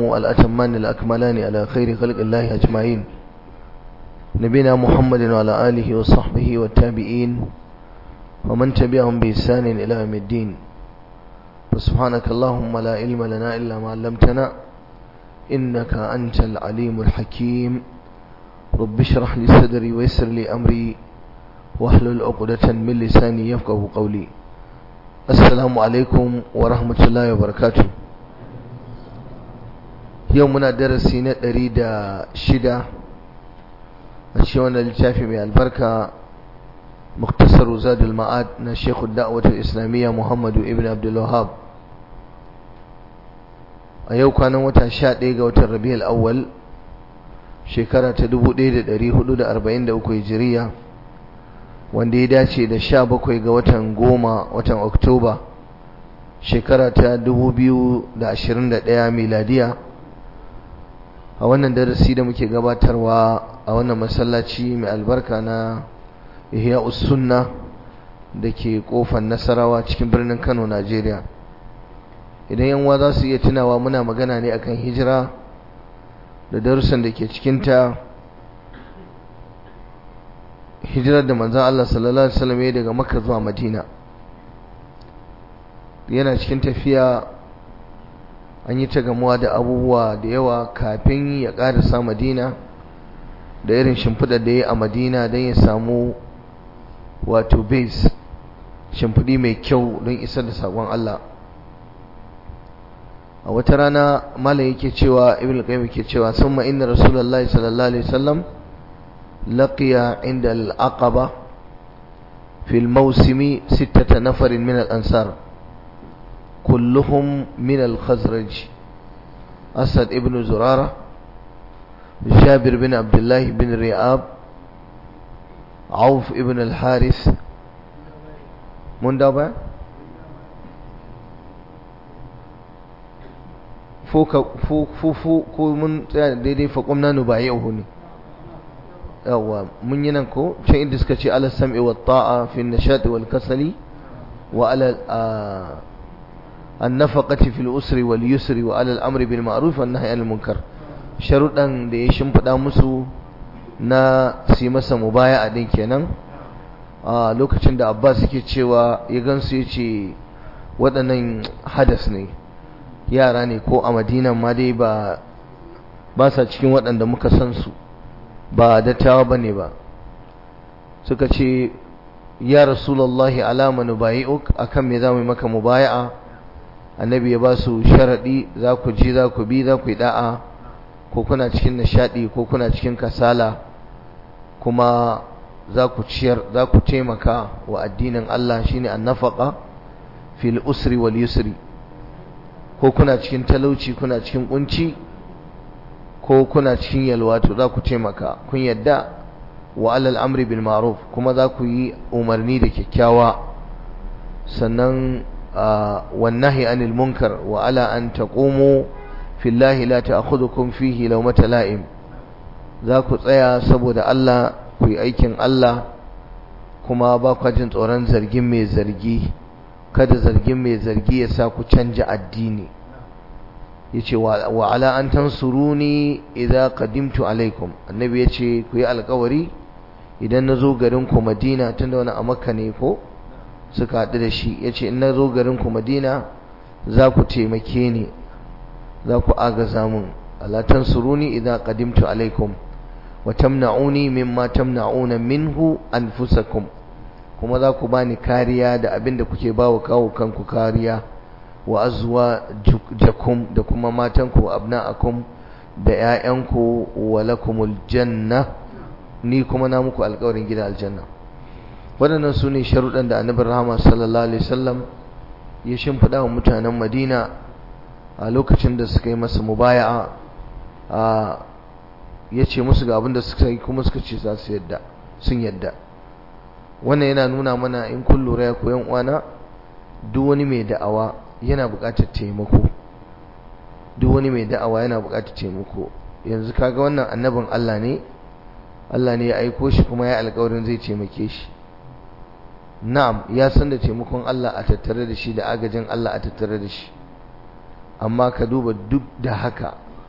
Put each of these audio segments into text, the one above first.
الأتمان الأكملان على خير خلق الله أجمعين نبينا محمد وعلى آله وصحبه والتابعين ومن تبعهم بإحسان إلى يوم الدين فسبحانك اللهم لا علم لنا إلا ما علمتنا إنك أنت العليم الحكيم رب اشرح لي صدري ويسر لي أمري واحلل عقدة من لساني يفقه قولي السلام عليكم ورحمة الله وبركاته يومنا درسي نتريد شدة الشيوان للتافي من البركة مختصر زاد المعاد شيخ الدعوة الإسلامية محمد ابن عبد الوهاب a yau kwanan wata sha ɗaya ga watan rabi'ul awwal shekara ta dubu ɗaya da ɗari hudu da arba'in da uku hijiriya wanda ya dace da sha bakwai ga watan goma watan oktoba shekara ta dubu biyu da ashirin da ɗaya miladiya a wannan darasi da muke gabatarwa a wannan masallaci mai albarka na ihya sunna da ke kofar nasarawa cikin birnin kano najeriya idan yanwa za su iya tunawa muna magana ne akan hijira da darussan da ke cikinta hijirar da manzan Allah sallallahu Alaihi wasallam ya daga makka zuwa madina yana cikin tafiya an yi ta gamuwa da abubuwa da yawa kafin ya ƙarasa madina da irin shimfiɗar da ya a madina don ya samu wato base shimfiɗi mai kyau don isar da saƙon Allah a wata rana malam yake cewa ibn qayyim yake cewa summa inna rasulullahi sallallahu alaihi wasallam laqiya inda al-aqaba fi al-mawsimi sittata nafarin min al-ansar kulluhum min al-khazraj asad ibn zurara جابر بن عبد الله بن رياب عوف ابن الحارث من دابا fufu ko mun tsaya daidai faƙon na ba yau ne yawa mun yi nan ko can inda suka ce ala sam'i wa ta'a fi nashati wal kasali wa ala an-nafaqati fil usri wal yusri wa ala al-amri bil ma'ruf wan nahyi anil munkar sharuɗan da ya shimfiɗa musu na su masa mubaya'a din kenan a lokacin da Abbas yake cewa ya gansu yace waɗannan hadas ne yara ne ko a madinan ma dai ba ba sa cikin waɗanda muka san su ba dattawa ba ne ba suka ce ya rasulallahi alama nubayi'uk akan me za mu yi maka mubaya'a annabi ya ba su sharaɗi za ku ji za ku bi za ku yi da'a ko kuna cikin nishaɗi ko kuna cikin kasala kuma za ku ciyar za ku taimaka wa addinin Allah shine annafaqa fil usri wal yusri ko kuna cikin talauci kuna cikin kunci ko kuna cikin yalwa to za ku taimaka kun yadda wa alal amri bil ma'ruf kuma za ku yi umarni da kyakkyawa sannan wan nahi anil munkar wa ala an taqumu fillahi la ta'khudhukum fihi lawmata la'im za ku tsaya saboda Allah ku yi aikin Allah kuma ba ku jin tsoron zargin mai zargi kada zargin mai zargi ya sa ku canja addini yace wa ala an tansuruni idza qadimtu alaikum annabi yace ku yi alƙawari idan nazo garin ku Madina tunda wani a Makka ne ko suka haɗu da shi yace in nazo garin ku Madina za ku taimake ni za ku agaza mun ala tansuruni idza qadimtu alaikum wa tamna'uni mimma tamna'una minhu anfusakum kuma za ku bani kariya da abin da kuke bawa kawo kanku kariya wa azwa jakum da kuma matanku wa abna'akum da ƴaƴanku wa lakumul janna ni kuma na muku alƙawarin gida aljanna waɗannan su ne sharuɗan da annabi rahama sallallahu alaihi wasallam ya shimfiɗa wa mutanen madina a lokacin da suka yi masa mubaya'a a ya ce musu ga abin da suka yi kuma suka ce za su yadda sun yadda wannan yana nuna mana in kun lura ya koyan uwana duk wani mai da'awa yana buƙatar taimako duk wani mai da'awa yana buƙatar taimako yanzu kaga wannan annabin Allah ne Allah ne ya aiko shi kuma ya alƙawarin zai taimake shi na'am ya san da taimakon Allah a tattare da shi da agajin Allah a tattare da shi amma ka duba duk da haka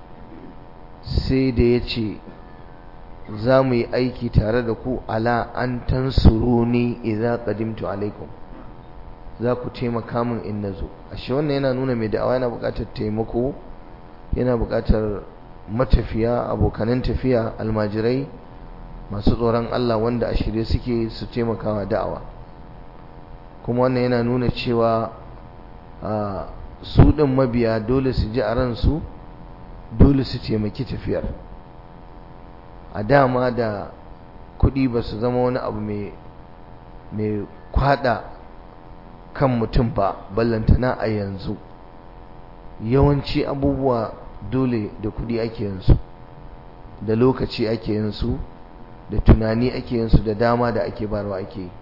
sai da ya ce za mu yi aiki tare da ku ala an tansuruni idza qadimtu alaikum za ku taimaka min in nazo ashe wannan yana nuna mai da'awa yana buƙatar taimako yana buƙatar matafiya abokanan tafiya almajirai masu tsoron Allah wanda a shirye suke su taimakawa da'awa kuma wannan yana nuna cewa su ɗin mabiya dole su ji a ransu dole su taimaki tafiyar a dama da kuɗi ba su zama wani abu mai kwada kan mutum ba ballantana a yanzu yawanci abubuwa dole da kuɗi ake yinsu da lokaci ake yinsu da tunani ake yinsu da dama da ake barwa ake yi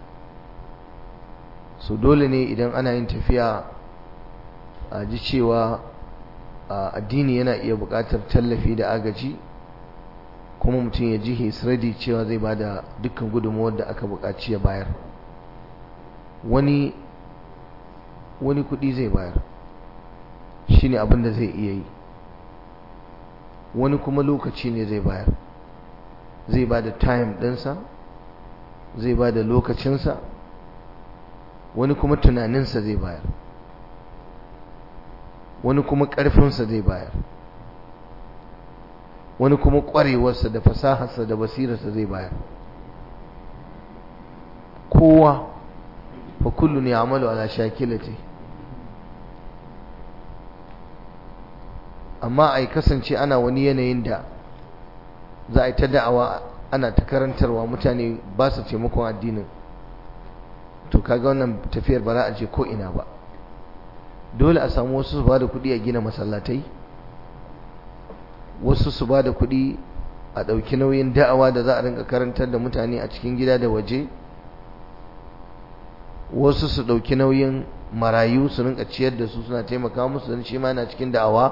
so dole ne idan ana yin tafiya a ji cewa addini yana iya buƙatar tallafi da agaji kuma mutum ya ji his ready cewa zai ba da dukkan gudunmuwar da aka buƙaci ya bayar wani wani kuɗi zai bayar shine abin da zai iya yi wani kuma lokaci ne zai bayar zai ba da time ɗinsa zai ba da lokacinsa wani kuma tunaninsa zai bayar wani kuma ƙarfinsa zai bayar wani kuma ƙwarewarsa da fasaharsa da basirarsa zai bayar kowa fa kullu ne amalu ala shakilati amma a kasance ana wani yanayin da za a yi ta da'awa ana ta karantarwa mutane ba su taimakon addinin to kaga wannan tafiyar ba za a je ko ina ba dole a samu wasu su ba da kuɗi a gina masallatai wasu su ba da kuɗi a ɗauki nauyin da'awa da za a rinka karantar da mutane a cikin gida da waje wasu su ɗauki nauyin marayu su rinka ciyar da su suna taimaka musu don shi ma na cikin da'awa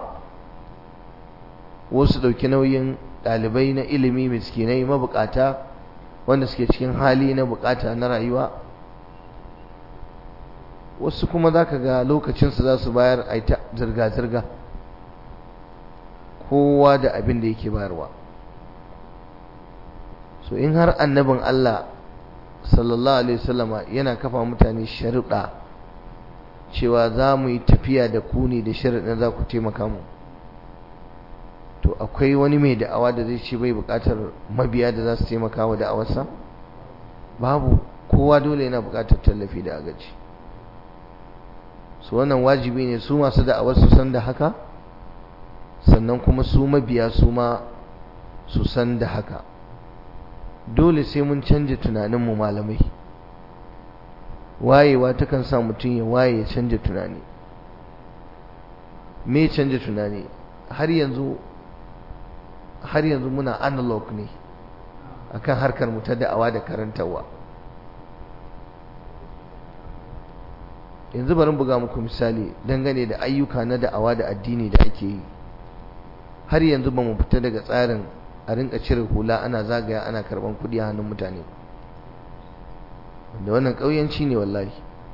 wasu ɗauki nauyin ɗalibai na ilimi miskinai mabukata wanda suke cikin hali na bukata na rayuwa wasu kuma za ka ga lokacinsu za su bayar a ta zirga-zirga kowa da abin da yake bayarwa so in har annabin Allah sallallahu alaihi wasallama yana kafa mutane sharuɗa cewa za mu yi tafiya da ku ne da sharuɗin za ku taimaka mu to akwai wani mai da'awa da zai ce bai buƙatar mabiya da za su taimaka wa da'awarsa babu kowa dole yana buƙatar tallafi da agaji su wannan wajibi ne su masu da'awar su san da haka sannan kuma su mabiya su ma su san da haka dole sai mun canja tunaninmu malamai wayewa takan sa mutum ya waye ya canja tunani me canja tunani har yanzu har yanzu muna analog ne akan harkar mu ta da'awa da karantarwa yanzu bari buga muku misali dangane da ayyuka na da'awa da addini da ake yi har yanzu ba mu fita daga tsarin a rinka cire hula ana zagaya ana karban kudi a hannun mutane wanda wannan ƙauyanci ne wallahi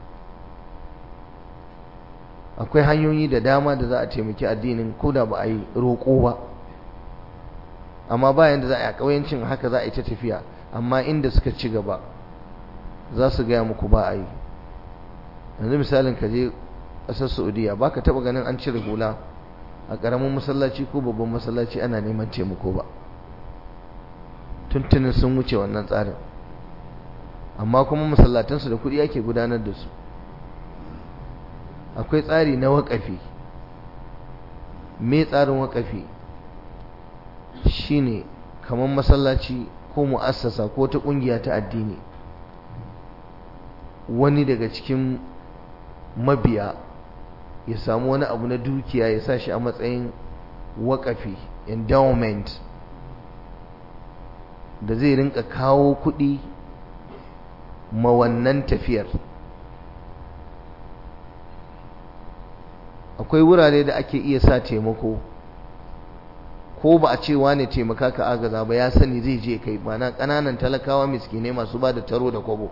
akwai hanyoyi da dama da za a taimaki addinin ko da ba a yi roƙo ba amma bayan da za a yi a ƙauyancin haka za a yi ta tafiya amma inda suka ci gaba za su gaya muku ba a yi yanzu misalin ka je ƙasar saudiya ba ka taɓa ganin an cire hula a ƙaramin masallaci ko babban masallaci ana neman taimako ba tuntunin sun wuce wannan tsarin amma kuma masallatansu da kuɗi ake gudanar da su akwai tsari na waƙafi me tsarin waƙafi shine kamar masallaci ko mu'assasa ko ta ƙungiya ta addini wani daga cikin mabiya ya samu wani abu na dukiya ya sa shi a matsayin waƙafi endowment da zai rinka kawo kuɗi ma wannan tafiyar akwai wurare da ake iya sa taimako ko ba a ce wane taimaka ka agaza ba ya sani zai je kai mana ƙananan talakawa miskinai masu ba da taro da kwabo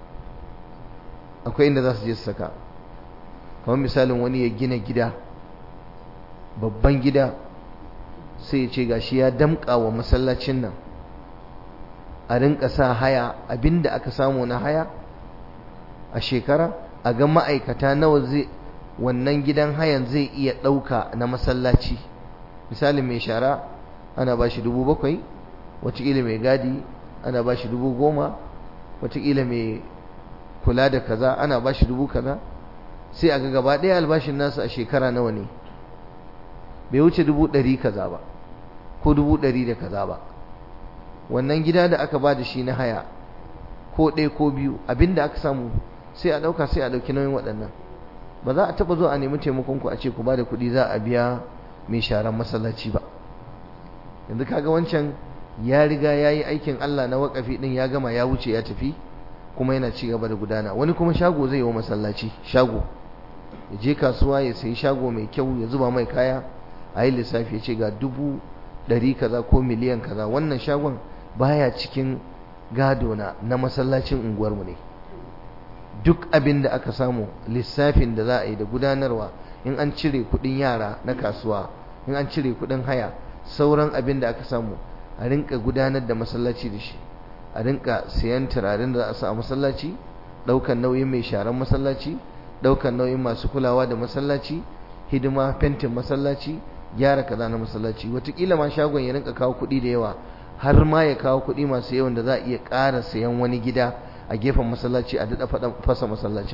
akwai inda za su je su saka kamar misalin wani ya gina gida babban gida sai ya ce gashi ya damƙa wa masallacin nan a rinka sa haya abinda aka samu na haya a shekara a ga ma'aikata nawa zai wannan gidan hayan zai iya ɗauka na masallaci misali mai shara ana ba shi dubu bakwai watakila mai gadi ana ba shi dubu goma watakila mai kula da kaza ana ba shi dubu kaza sai a ga gaba ɗaya albashin nasu a shekara nawa ne bai wuce dubu ɗari kaza ba ko dubu ɗari da kaza ba wannan gida da aka ba da shi na haya ko ɗaya ko biyu abinda aka samu sai a ɗauka sai a ɗauki nauyin waɗannan ba za a taɓa zuwa a nemi taimakon ku a ce ku ba da kuɗi za a biya mai sharan masallaci ba yanzu kaga wancan ya riga ya yi aikin Allah na waƙafi ɗin ya gama ya wuce ya tafi kuma yana ci gaba da gudana wani kuma shago zai yi wa masallaci shago ya je kasuwa ya sayi shago mai kyau ya zuba mai kaya a yi lissafi ya ce ga dubu ɗari kaza ko miliyan kaza wannan shagon baya cikin gado na na masallacin unguwarmu ne duk abin da aka samu lissafin da za a yi da gudanarwa in an cire kuɗin yara na kasuwa in an cire kuɗin haya sauran abin da aka samu a rinka gudanar da masallaci da shi a rinka siyan turaren da za a sa a masallaci ɗaukan nauyin mai sharan masallaci ɗaukan nauyin masu kulawa da masallaci hidima fentin masallaci gyara kaza na masallaci watakila ma shagon ya rinka kawo kuɗi da yawa har ma ya kawo kuɗi masu yawan da za a iya ƙara sayan wani gida a gefen masallaci a daɗa fasa masallacin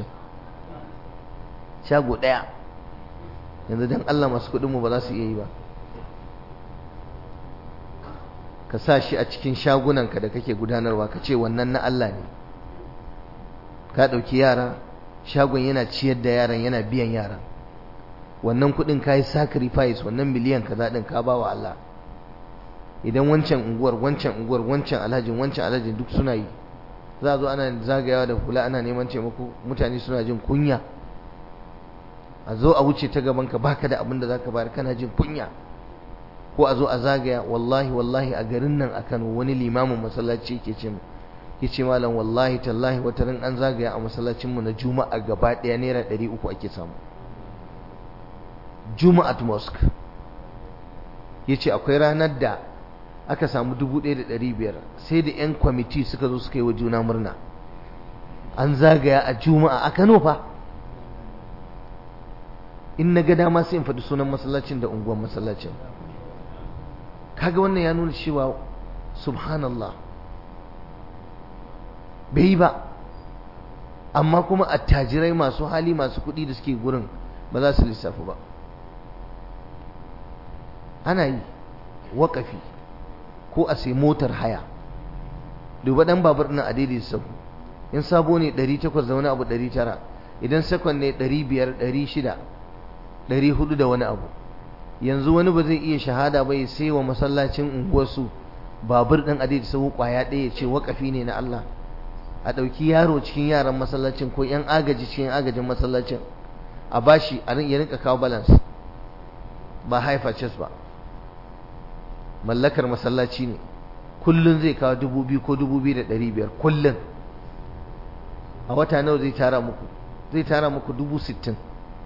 shago ɗaya yanzu don Allah masu kuɗinmu ba za su iya yi ba ka sa shi a cikin shagunanka da kake gudanarwa ka ce wannan na Allah ne ka ɗauki yara shagon yana ciyar da yaran yana biyan yaran wannan kuɗin ka yi sacrifice wannan miliyan kaza ɗin ka ba wa Allah idan wancan unguwar wancan unguwar wancan alhajin wancan alhajin duk suna yi za a zo ana zagayawa da hula ana neman taimako mutane suna jin kunya a zo a wuce ta gaban ka baka da abin da zaka bayar kana jin kunya ko a zo a zagaya wallahi wallahi a garin nan a Kano wani limamin masallaci yake ce yace malam wallahi tallahi wata ran an zagaya a masallacin mu na juma'a gaba daya naira 300 ake samu juma'at mosque yace akwai ranar da aka samu 1500 sai da yan kwamiti suka zo suka yi wa juna murna an zagaya a juma'a a Kano fa in na ga dama sai in faɗi sunan masallacin da unguwar masallacin kaga wannan ya nuna cewa subhanallah bai yi ba amma kuma attajirai masu hali masu kuɗi da suke gurin ba za su lissafi ba ana yi waƙafi ko a sai motar haya duba ɗan babur ɗin a daidai sahu in sabo ne 800 da wani abu 900 idan sakon ne 500 600 400 da wani abu yanzu wani ba zai iya shahada ba ya sai wa masallacin unguwarsu babur ɗin a daidai sahu ƙwaya ɗaya ya ce waƙafi ne na Allah a ɗauki yaro cikin yaran masallacin ko ‘yan agaji cikin agajin masallacin a bashi a ya rinka kawo balance ba haifa chess ba mallakar masallaci ne kullum zai kawo dubu biyu ko dubu biyu da ɗari biyar kullum a wata nawa zai tara muku zai tara muku dubu sittin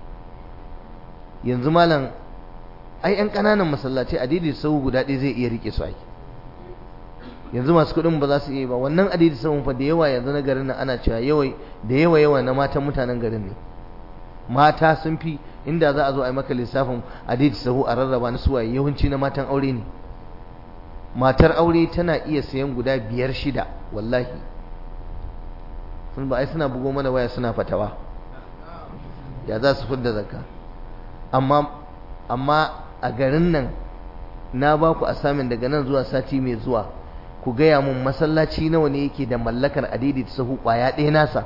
yanzu malam ai ‘yan ƙananan masallaci a daidai sau guda ɗaya zai iya riƙe su aiki yanzu masu kuɗin ba za su iya ba wannan adidi sahun fa da yawa yanzu na garin nan ana cewa yawai da yawa yawa na matan mutanen garin ne mata sun fi inda za a zo a yi maka lissafin adidi sahu a rarraba na suwaye yawanci na matan aure ne matar aure tana iya sayan guda biyar shida wallahi sun ba ai suna bugo mana waya suna fatawa ya za su fidda zakka amma amma a garin nan na ba ku asamin daga nan zuwa sati mai zuwa ku gaya mun masallaci nawa ne yake da mallakar adidi ta sahu kwaya ɗaya nasa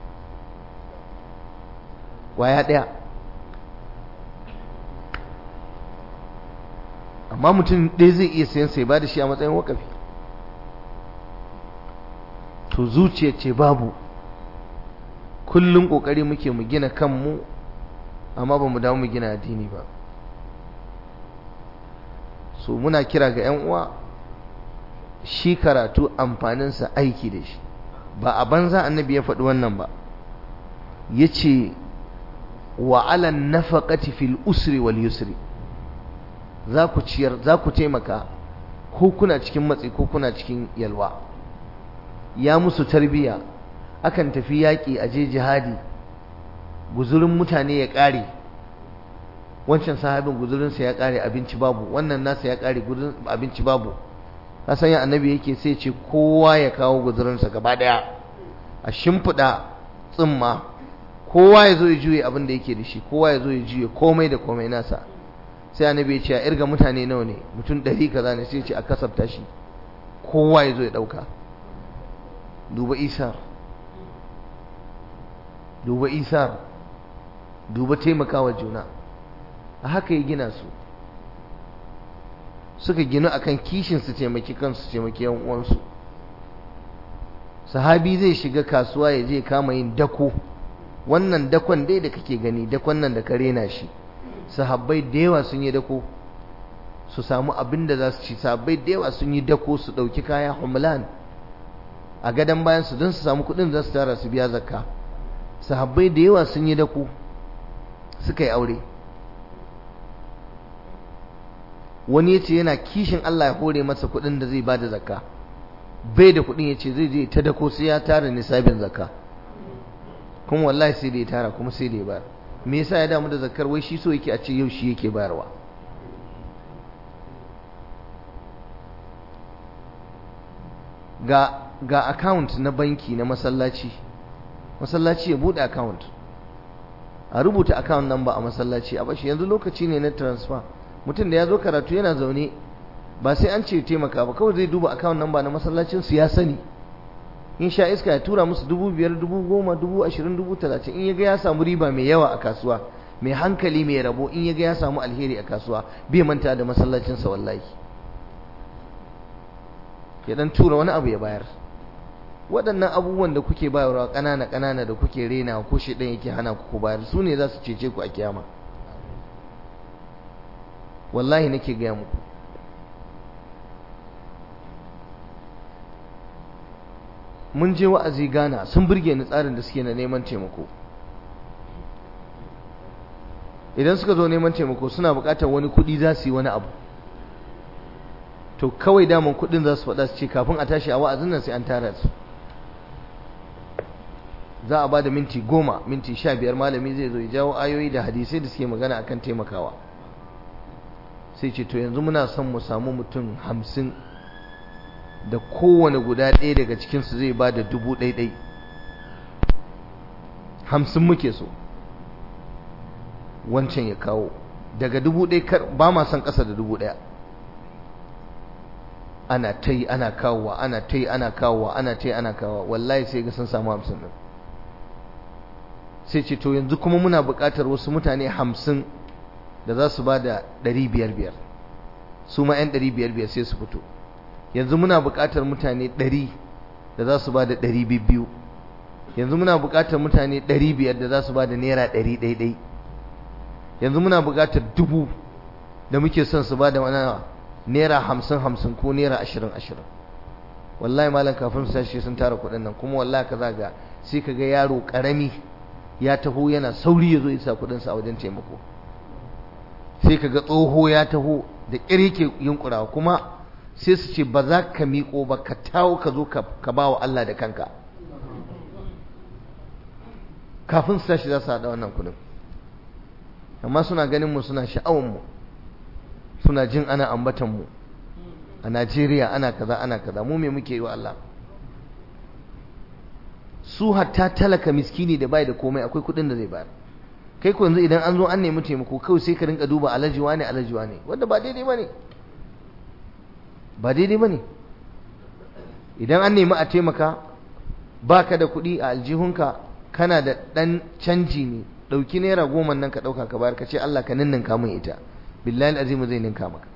kwaya ɗaya amma mutum ɗaya zai iya sayan sai ba da shi a matsayin wakafi to zuciya ce babu kullum ƙoƙari muke mu gina kanmu amma ba mu dawo mu gina addini ba so muna kira ga 'yan uwa shi karatu amfaninsa aiki da shi ba a banza annabi ya faɗi wannan ba ya ce wa alan nafaqati fil usri wal yusri za ku ciyar za ku taimaka ko kuna cikin matsi ko kuna cikin yalwa ya musu tarbiya akan tafi yaƙi a je jihadi guzurin mutane ya ƙare wancan sahabin guzurinsa ya ƙare abinci babu wannan nasa ya ƙare guzurin abinci babu kasan ya annabi yake sai ce kowa ya kawo guzurinsa gaba daya a shimfiɗa tsimma kowa ya zo ya juye abin da yake da shi kowa ya zo ya juye komai da komai nasa sai annabi ya ce a irga mutane nawa ne mutum ɗari kaza ne sai ce a kasafta shi kowa ya zo ya ɗauka duba isar duba isar duba taimakawa juna a haka ya gina su suka ginu akan kishin su taimaki kansu taimaki yan uwansu sahabi zai shiga kasuwa ya je kama yin dako wannan dakon dai da kake gani dakon nan da ka rena shi sahabbai da yawa sun yi dako su samu abin da za su ci sahabbai da yawa sun yi dako su ɗauki kaya humlan a gadon bayan su don su samu kuɗin za su tara su biya zakka sahabbai da yawa sun yi dako suka yi aure wani ya ce yana kishin Allah ya hore masa kuɗin da zai ba da zakka bai da kuɗin ya ce zai je ta dako sai ya tara nisabin zakka kuma wallahi sai da ya tara kuma sai da ya bayar me yasa ya damu da zakkar wai shi so yake a ce yau shi yake bayarwa ga ga account na banki na masallaci masallaci ya bude account a rubuta account number a masallaci a bashi yanzu lokaci ne na transfer mutum da ya zo karatu yana zaune ba sai an ce taimaka ba kawai zai duba account number na masallacin su ya sani in sha iska ya tura musu dubu biyar dubu goma dubu ashirin dubu talatin in ya ga ya samu riba mai yawa a kasuwa mai hankali mai rabo in ya ga ya samu alheri a kasuwa bai manta da masallacinsa wallahi ya dan tura wani abu ya bayar waɗannan abubuwan da kuke bayarwa ƙanana ƙanana da kuke rena ko shi ɗan yake hana ku bayar su ne za su cece ku a kiyama wallahi nake gaya muku mun je wa'azi Ghana sun burge ni tsarin da suke na neman taimako idan suka zo neman taimako suna buƙatar wani kuɗi za su yi wani abu to kawai daman kuɗin za su faɗa su ce kafin a tashi a wa'azin nan sai an tara su za a ba da minti goma minti sha biyar malami zai zo ya jawo ayoyi da hadisai da suke magana akan taimakawa sai ce to yanzu muna son mu samu mutum hamsin da kowane guda ɗaya daga cikinsu zai ba da dubu ɗaiɗai hamsin muke so wancan ya kawo daga dubu ɗaya ba ma son ƙasa da dubu ɗaya ana ta yi ana kawowa ana ta yi ana kawowa ana ta yi ana kawowa wallahi sai ga sun samu hamsin ɗin sai ce to yanzu kuma muna buƙatar wasu mutane hamsin da za su ba da ɗari biyar biyar su ma 'yan ɗari biyar biyar sai su fito yanzu muna buƙatar mutane ɗari da za su ba da ɗari biyu yanzu muna buƙatar mutane ɗari biyar da za su ba da naira ɗari ɗaiɗai yanzu muna buƙatar dubu da muke son su ba da wani naira hamsin hamsin ko naira ashirin ashirin wallahi malam kafin su tashi sun tara kuɗin nan kuma wallahi ka zaga sai ka ga yaro ƙarami ya taho yana sauri ya zo ya sa kuɗinsa a wajen taimako sai ka ga tsoho ya taho da ƙyar yake yunƙurawa kuma sai su ce ba za ka miƙo ba ka tawo ka zo ka ba wa Allah da kanka kafin su tashi za su haɗa wannan kuɗin amma suna ganin mu suna sha'awar mu suna jin ana ambatan mu a Najeriya ana kaza ana kaza mu me muke yi wa Allah su hatta talaka miskini da bai da komai akwai kuɗin da zai bayar kai ko yanzu idan an zo an nemi taimako kawai sai ka rinka duba alajiwa ne alajiwa ne wanda ba daidai bane ba daidai bane idan an nemi a taimaka baka da kuɗi a aljihunka kana da ɗan canji ne ɗauki naira goma nan ka ɗauka ka bayar ka ce Allah ka ninninka min ita billahi azimu zai ninka maka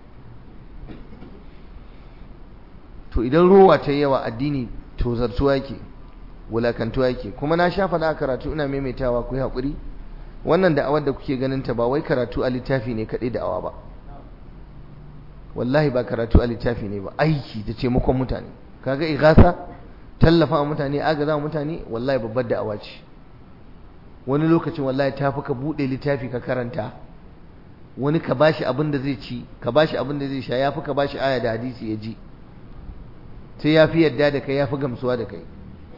to idan rowa ta yawa addini to zartuwa yake wulakantuwa yake kuma na sha faɗa a karatu ina maimaitawa ku yi haƙuri wannan da'awar da kuke ganin ta ba wai karatu a littafi ne kaɗai da'awa ba wallahi ba karatu a littafi ne ba aiki da taimakon mutane kaga igasa tallafa wa mutane agaza wa mutane wallahi babbar da'awa ce wani lokacin wallahi ta fi ka buɗe littafi ka karanta wani ka bashi abin da zai ci ka bashi abin da zai sha yafi ka bashi aya da hadisi ya ji sai yafi yadda da kai yafi gamsuwa da kai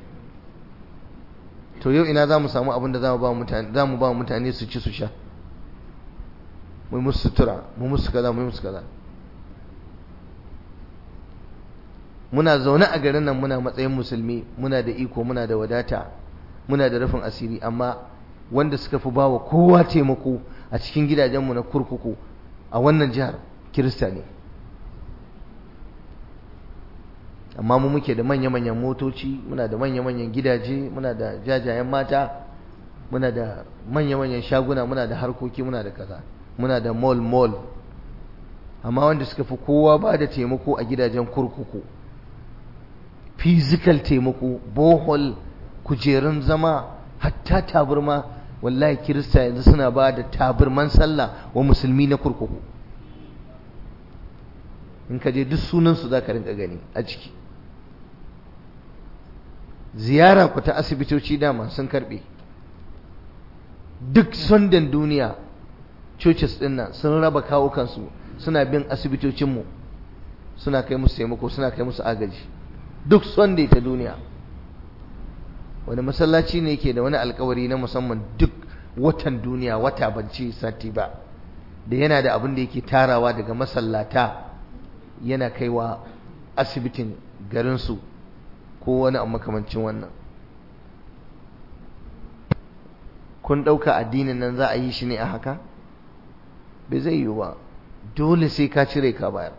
to yau ina za mu samu abin da za mu ba mutane za mu ba mutane su ci su sha mu musu sutura mu musu kaza mu musu kaza muna zaune a garin nan muna matsayin musulmi muna da iko muna da wadata muna da rufin asiri amma wanda suka fi bawa kowa taimako a cikin gidajenmu na kurkuku a wannan jihar kirista ne amma mu muke da manya-manyan motoci muna da manya-manyan gidaje muna da jajayen mata muna da manya-manyan shaguna muna da harkoki muna da kaza muna da mall-mall amma wanda suka fi kowa ba da taimako a gidajen kurkuku physical taimako bohol kujerun zama hatta taburma wallahi kirista yanzu suna ba da taburman sallah wa musulmi na kurkuku in ka je duk sunansu za ka rinka gani a ciki ziyara ku ta asibitoci dama sun karbe duk sundan duniya churches din nan sun raba kawo kansu suna bin asibitocinmu suna kai musu taimako suna kai musu agaji duk sunday ta duniya wani masallaci ne ke da wani alkawari na musamman duk watan duniya wata banci sati ba da yana da abin da yake tarawa daga masallata yana kaiwa asibitin garinsu ko wani a makamancin wannan kun ɗauka addinin nan za a yi shi ne a haka bai zai yiwu ba dole sai ka cire ka bayar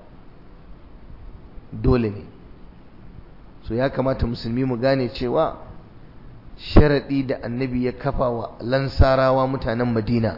dole ne so ya kamata musulmi mu gane cewa sharaɗi da annabi ya kafa wa lansarawa mutanen madina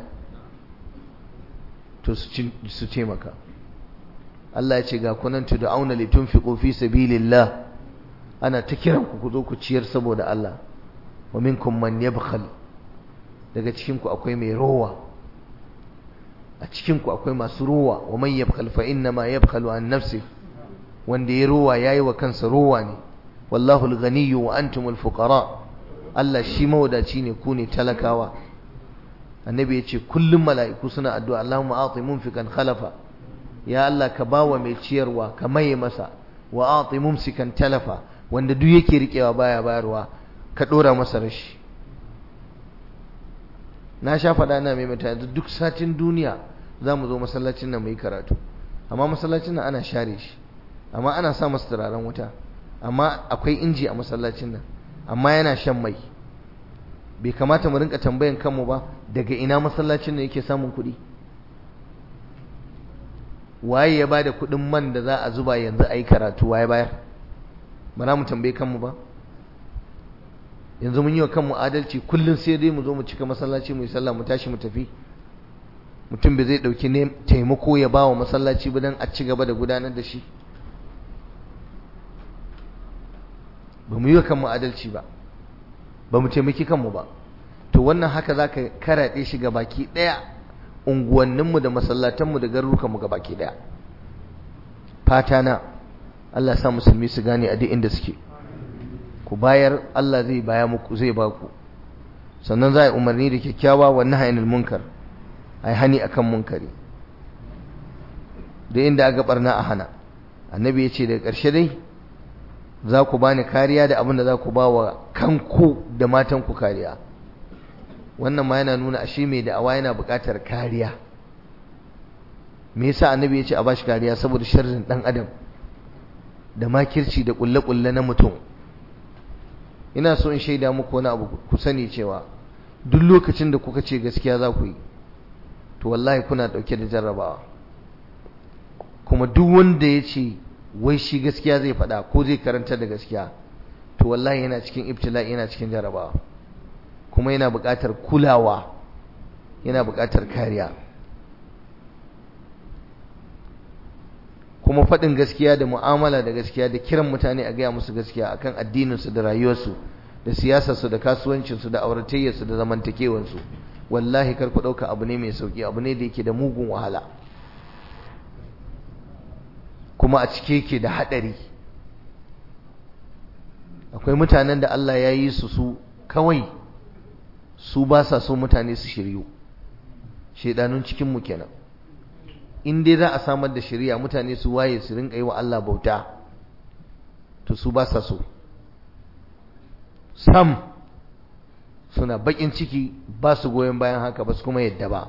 to su ce maka Allah ya ce ga kunan tud'auna litunfiqu fi sabilillah ana ta kiran ku ku zo ku ciyar saboda Allah wa minkum man yabkhal daga cikin ku akwai mai rowa a cikin ku akwai masu rowa wa man yabkhal fa inna ma yabkhalu an nafsi wanda ya rowa yayi wa kansa rowa ne wallahu al-ghaniyyu wa antumul fuqara Allah shi mawadaci ne ku ne talakawa annabi ya ce kullum mala'iku suna addu'a Allahumma a'ti munfikan khalafa ya Allah ka bawa mai ciyarwa ka maye masa wa a'ti mumsikan talafa wanda duk yake rikewa baya bayarwa ka dora masa rashi na sha faɗa na mai mata yanzu duk satin duniya za mu zo masallacin nan mu yi karatu amma masallacin nan ana share shi amma ana sa masa turaren wuta amma akwai inji a masallacin nan amma yana shan mai bai kamata mu rinka tambayan kanmu ba daga ina masallacin nan yake samun kuɗi waye ya bada kuɗin man da za a zuba yanzu a yi karatu waye bayar ba za mu tambaye kanmu ba yanzu mun yi wa kanmu adalci kullum sai dai mu zo mu cika masallaci mu yi sallah mu tashi mu tafi mutum bai zai ɗauki taimako ya ba wa masallaci ba don a ci gaba da gudanar da shi ba mu yi wa kanmu adalci ba ba mu taimaki kanmu ba to wannan haka za ka karaɗe shi ga baki ɗaya unguwanninmu da masallatanmu da garurukanmu ga baki ɗaya fata na Allah sa musulmi su gane a duk inda suke ku bayar Allah zai baya muku zai ba ku sannan za a yi umarni da kyakkyawa wa nahyanil munkar a yi hani akan munkari da inda aka barna a hana annabi ya ce daga ƙarshe dai za ku bani kariya da abin da za ku ba wa kanku da matanku kariya wannan ma yana nuna ashe mai da'awa yana buƙatar kariya me yasa annabi ya ce a bashi kariya saboda sharrin dan adam da makirci da kulle-kulle na mutum ina so in shaida muku wani abu ku sani cewa duk lokacin da kuka ce gaskiya za ku yi to wallahi kuna dauke da jarrabawa kuma duk wanda ya ce wai shi gaskiya zai faɗa ko zai karanta da gaskiya to wallahi yana cikin ibtila'i yana cikin jarrabawa kuma yana buƙatar kulawa yana buƙatar kariya kuma faɗin gaskiya da mu'amala da gaskiya da kiran mutane a gaya musu gaskiya akan addininsu da rayuwarsu da siyasarsu da kasuwancinsu da auratayyarsu da zamantakewarsu wallahi kar ku ɗauka abu ne mai sauƙi abu ne da yake da mugun wahala kuma a cike yake da haɗari akwai mutanen da Allah ya yi su su kawai su ba sa so mutane su shiryu shedanun cikinmu kenan in dai za a samar da shari'a mutane su waye su rinka yi wa Allah bauta to su ba sa so sam suna bakin ciki ba su goyon bayan haka ba su kuma yadda ba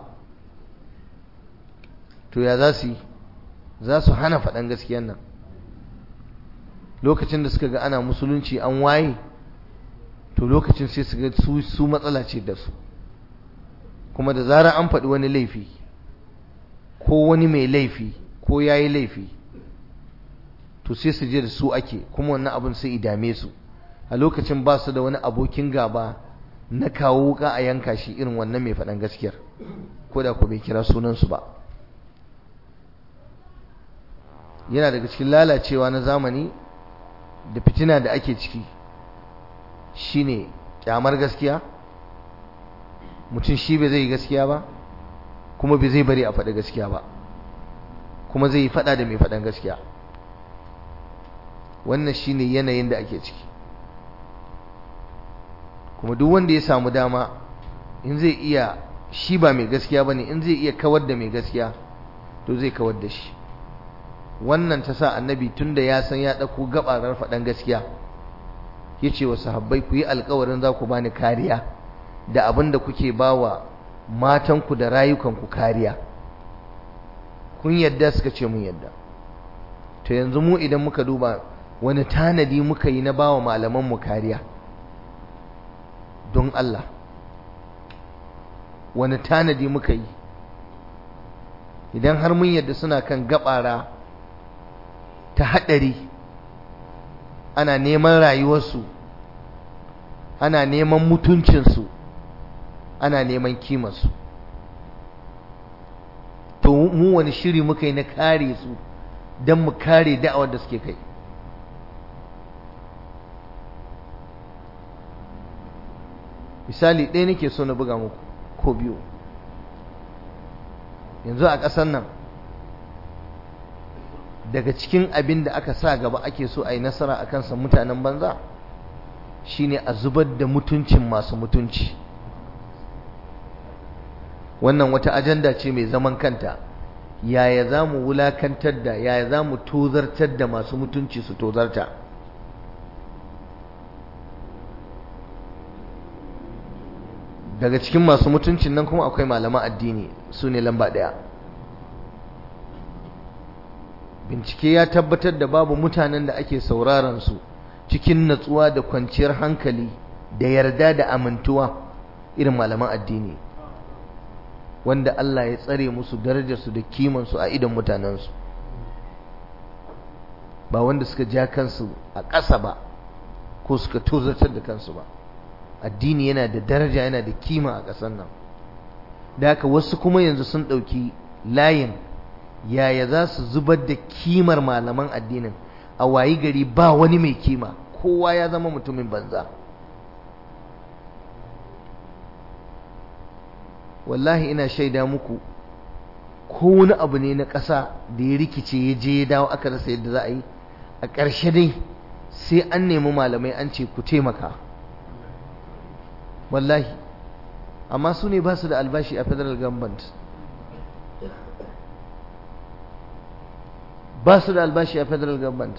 to ya za su yi za su hana faɗan gaskiyan nan lokacin da suka ga ana musulunci an waye to lokacin sai su ga su matsala ce da su kuma da zarar an faɗi wani laifi ko wani mai laifi ko ya yi laifi to sai su je da su ake kuma wannan abin sai idame su a lokacin ba su da wani abokin gaba na kawo wuka a yanka shi irin wannan mai faɗan gaskiyar ko da ku bai kira sunansu ba yana daga cikin lalacewa na zamani da fitina da ake ciki shine kyamar gaskiya mutum shi bai zai yi gaskiya ba kuma bai zai bari a faɗi gaskiya ba kuma zai yi faɗa da mai faɗan gaskiya wannan shine yanayin da ake ciki kuma duk wanda ya samu dama in zai iya shi ba mai gaskiya bane in zai iya kawar da mai gaskiya to zai kawar da shi wannan ta sa annabi tunda ya san ya ɗauko gabarar faɗan gaskiya ya ce wa sahabbai ku yi alkawarin za ku bani kariya da abin da kuke ba wa matanku da rayukanku kariya kun yadda suka ce mun yadda to yanzu mu idan muka duba wani tanadi muka yi na ba wa malamanmu kariya don Allah wani tanadi muka yi idan har mun yadda suna kan gabara ta haɗari ana neman rayuwarsu ana neman mutuncinsu ana neman kimarsu to mu wani shiri muka yi na kare su don mu kare da'awar da suke kai misali ɗaya nake so na buga muku ko biyu yanzu a ƙasar nan daga cikin abin da aka sa gaba ake so a yi nasara a kansa mutanen banza shine a zubar da mutuncin masu mutunci wannan wata ajanda ce mai zaman kanta yaya za mu wulakantar da yaya za mu tozartar da masu mutunci su tozarta daga cikin masu mutuncin nan kuma akwai malaman addini su ne lamba ɗaya bincike ya tabbatar da babu mutanen da ake sauraron su cikin natsuwa da kwanciyar hankali da yarda da amintuwa irin malaman addini wanda Allah ya tsare musu darajarsu da kimansu a idon mutanensu ba wanda suka ja kansu a ƙasa ba ko suka tozartar da kansu ba addini yana da daraja yana da kima a ƙasar nan da haka wasu kuma yanzu sun ɗauki layin yaya za su zubar da kimar malaman addinin a wayi gari ba wani mai kima kowa ya zama mutumin banza wallahi ina shaida muku ko wani abu ne na ƙasa da ya rikice ya je ya dawo aka rasa yadda za a yi a ƙarshe dai sai an nemi malamai an ce ku taimaka wallahi amma su ne ba su da albashi a federal government ba su da albashi a federal government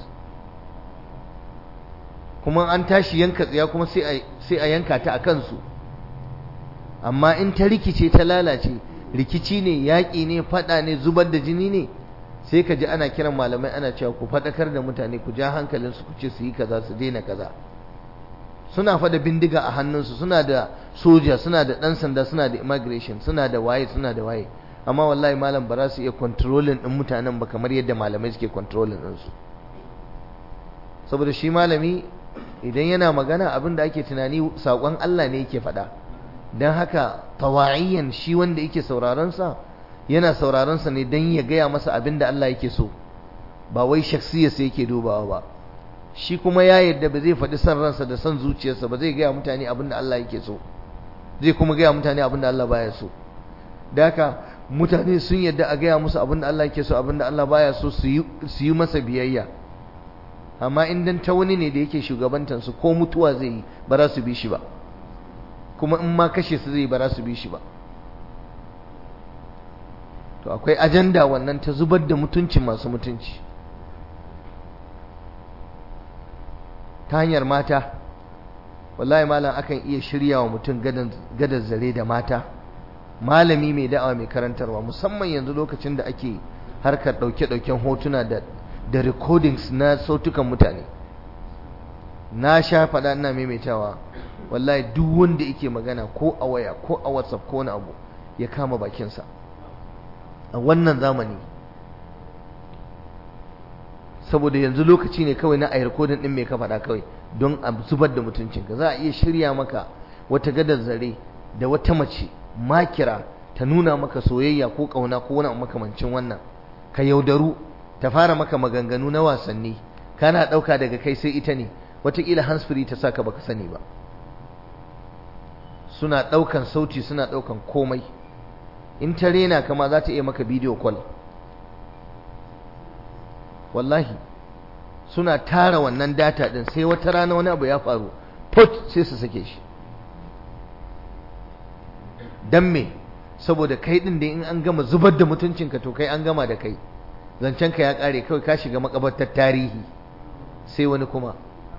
kuma an tashi yanka tsiya kuma sai a yanka ta a kansu amma in ta rikice ta lalace rikici ne yaƙi ne faɗa ne zubar da jini ne sai ka ji ana kiran malamai ana cewa ku faɗakar da mutane ku ja hankalinsu ku ce su yi kaza su daina kaza suna fada bindiga a hannunsu suna da soja suna da ɗan sanda suna da immigration suna da waye suna da waye amma wallahi malam ba za su iya controlling ɗin mutanen ba kamar yadda malamai suke controlling ɗinsu saboda shi malami idan yana magana abin da ake tunani saƙon Allah ne yake faɗa don haka tawa'iyyan shi wanda yake sauraronsa yana sauraronsa ne don ya gaya masa abin da Allah yake so ba wai shaksiyarsa yake dubawa ba shi kuma ya yadda ba zai faɗi son ransa da son zuciyarsa ba zai gaya mutane abin da Allah yake so zai kuma gaya mutane abin da Allah baya so da haka mutane sun yadda a gaya musu abin da Allah yake so abin da Allah baya so su yi masa biyayya amma in dan ta wani ne da yake shugabantansu ko mutuwa zai yi ba za su bi shi ba kuma in ma kashe su zai ba za su bi shi ba to akwai ajanda wannan ta zubar da mutunci masu mutunci ta hanyar mata wallahi malam akan iya shirya wa mutum gadar zare da mata malami mai da'awa mai karantarwa musamman yanzu lokacin da ake harkar ɗauke-ɗauken hotuna da da recordings na sautukan mutane na sha faɗa ina maimaitawa wallahi duk wanda yake magana ko a waya ko a whatsapp ko wani abu ya kama bakinsa a wannan zamani saboda yanzu lokaci ne kawai na a recording din mai ka faɗa kawai don a zubar da mutuncinka za a iya shirya maka wata gadar zare da wata mace makira ta nuna maka soyayya ko ƙauna ko wani makamancin wannan ka yaudaru ta fara maka maganganu na wasanni kana ɗauka daga kai sai ita ne wataƙila hansfree ta saka baka sani ba suna ɗaukan sauti suna ɗaukan komai in ta rena kama za ta iya maka bidiyo call wallahi suna tara wannan data ɗin sai wata rana wani abu ya faru put sai su sake shi don me saboda kai ɗin da in an gama zubar da mutuncinka to kai an gama da kai zancenka ya ƙare kawai ka shiga makabartar tarihi sai wani kuma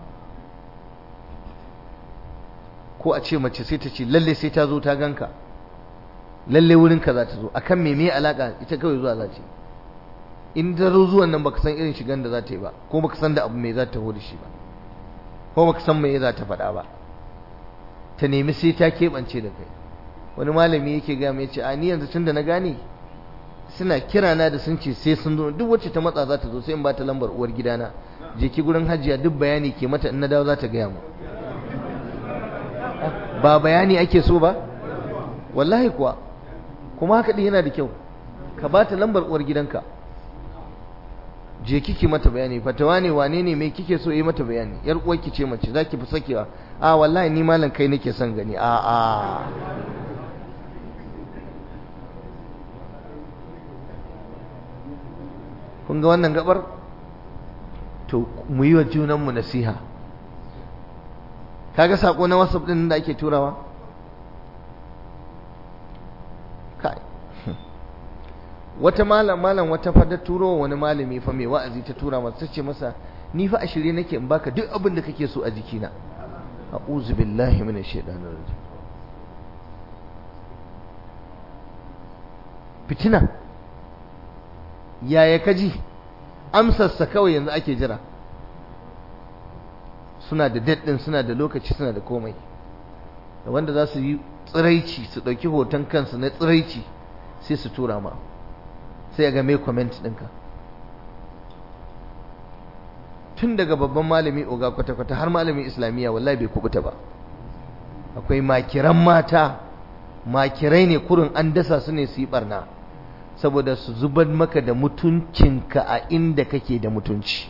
ko a ce mace sai ta ce lalle sai ta zo ta ganka lalle wurinka za ta zo akan me me alaka ita kawai zuwa za ta in ta zo zuwan nan baka san irin shigan da za ta yi ba ko baka san da abu me za ta da shi ba ko baka san me za ta faɗa ba ta nemi sai ta keɓance da kai wani malami yake ga mai ce a ni yanzu tun da na gane suna kira na da sun ce sai sun zo duk wacce ta matsa za ta zo sai in ba ta lambar uwar gidana je ki gurin hajiya duk bayani ke mata in na dawo za ta gaya mu ba bayani ake so ba wallahi kuwa kuma haka din yana da kyau ka ba ta lambar uwar gidanka je kike mata bayani fatawa ne wane ne mai kike so yi mata bayani yar uwarki ce mace zaki fi sakewa a wallahi ni malam kai nake son gani a a kun ga wannan gabar to mu yi wa junanmu nasiha kaga sako na whatsapp din da ake turawa kai wata malam malam wata fada turo wani malami fa mai wa'azi ta tura masa tace masa ni fa a shirye nake in baka duk abin da kake so a jikina a'udhu billahi minash shaitanir rajim fitina yaya kaji amsarsa kawai yanzu ake jira suna da daɗin suna da lokaci suna da komai da wanda za su yi tsiraici su ɗauki hoton kansu na tsiraici sai su tura ma sai ga mai comment ɗinka tun daga babban malami oga kwata-kwata har malamin islamiyya wallahi bai kubuta ba akwai makiran mata makirai ne kurin an dasa su ne su yi barna saboda su zubar maka da mutuncinka a inda kake da mutunci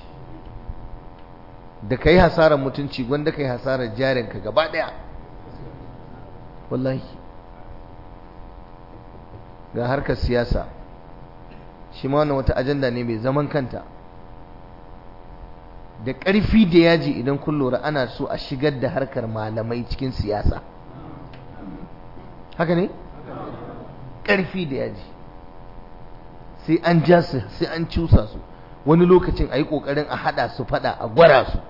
da ka yi hasarar mutunci wanda ka yi hasarar jarinka gaba ɗaya wallahi ga harkar siyasa shi ma wannan wata ajanda ne mai zaman kanta da ƙarfi da yaji idan kun lura ana so a shigar da harkar malamai cikin siyasa haka ne ƙarfi da yaji sai an ja su sai an cusa su wani lokacin a yi ƙoƙarin a haɗa su faɗa a gwara su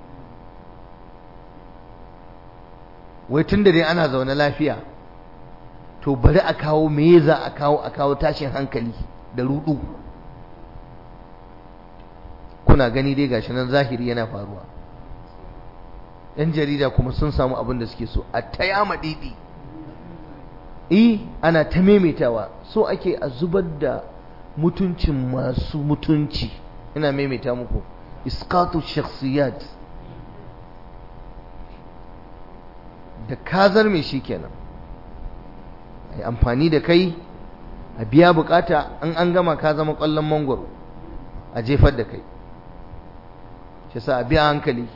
wai tun da dai ana zaune lafiya to bari a kawo me za a kawo a kawo tashin hankali da rudu kuna gani dai gashi nan zahiri yana faruwa yan jarida kuma sun samu abin da suke so a ta yama didi eh ana ta maimaitawa so ake a zubar da mutuncin masu mutunci ina maimaita muku iskatu shakhsiyat da kazar mai shi kenan ai amfani da kai a biya bukata an an gama ka zama kwallon mangwaro a jefar da kai shi sa a biya hankali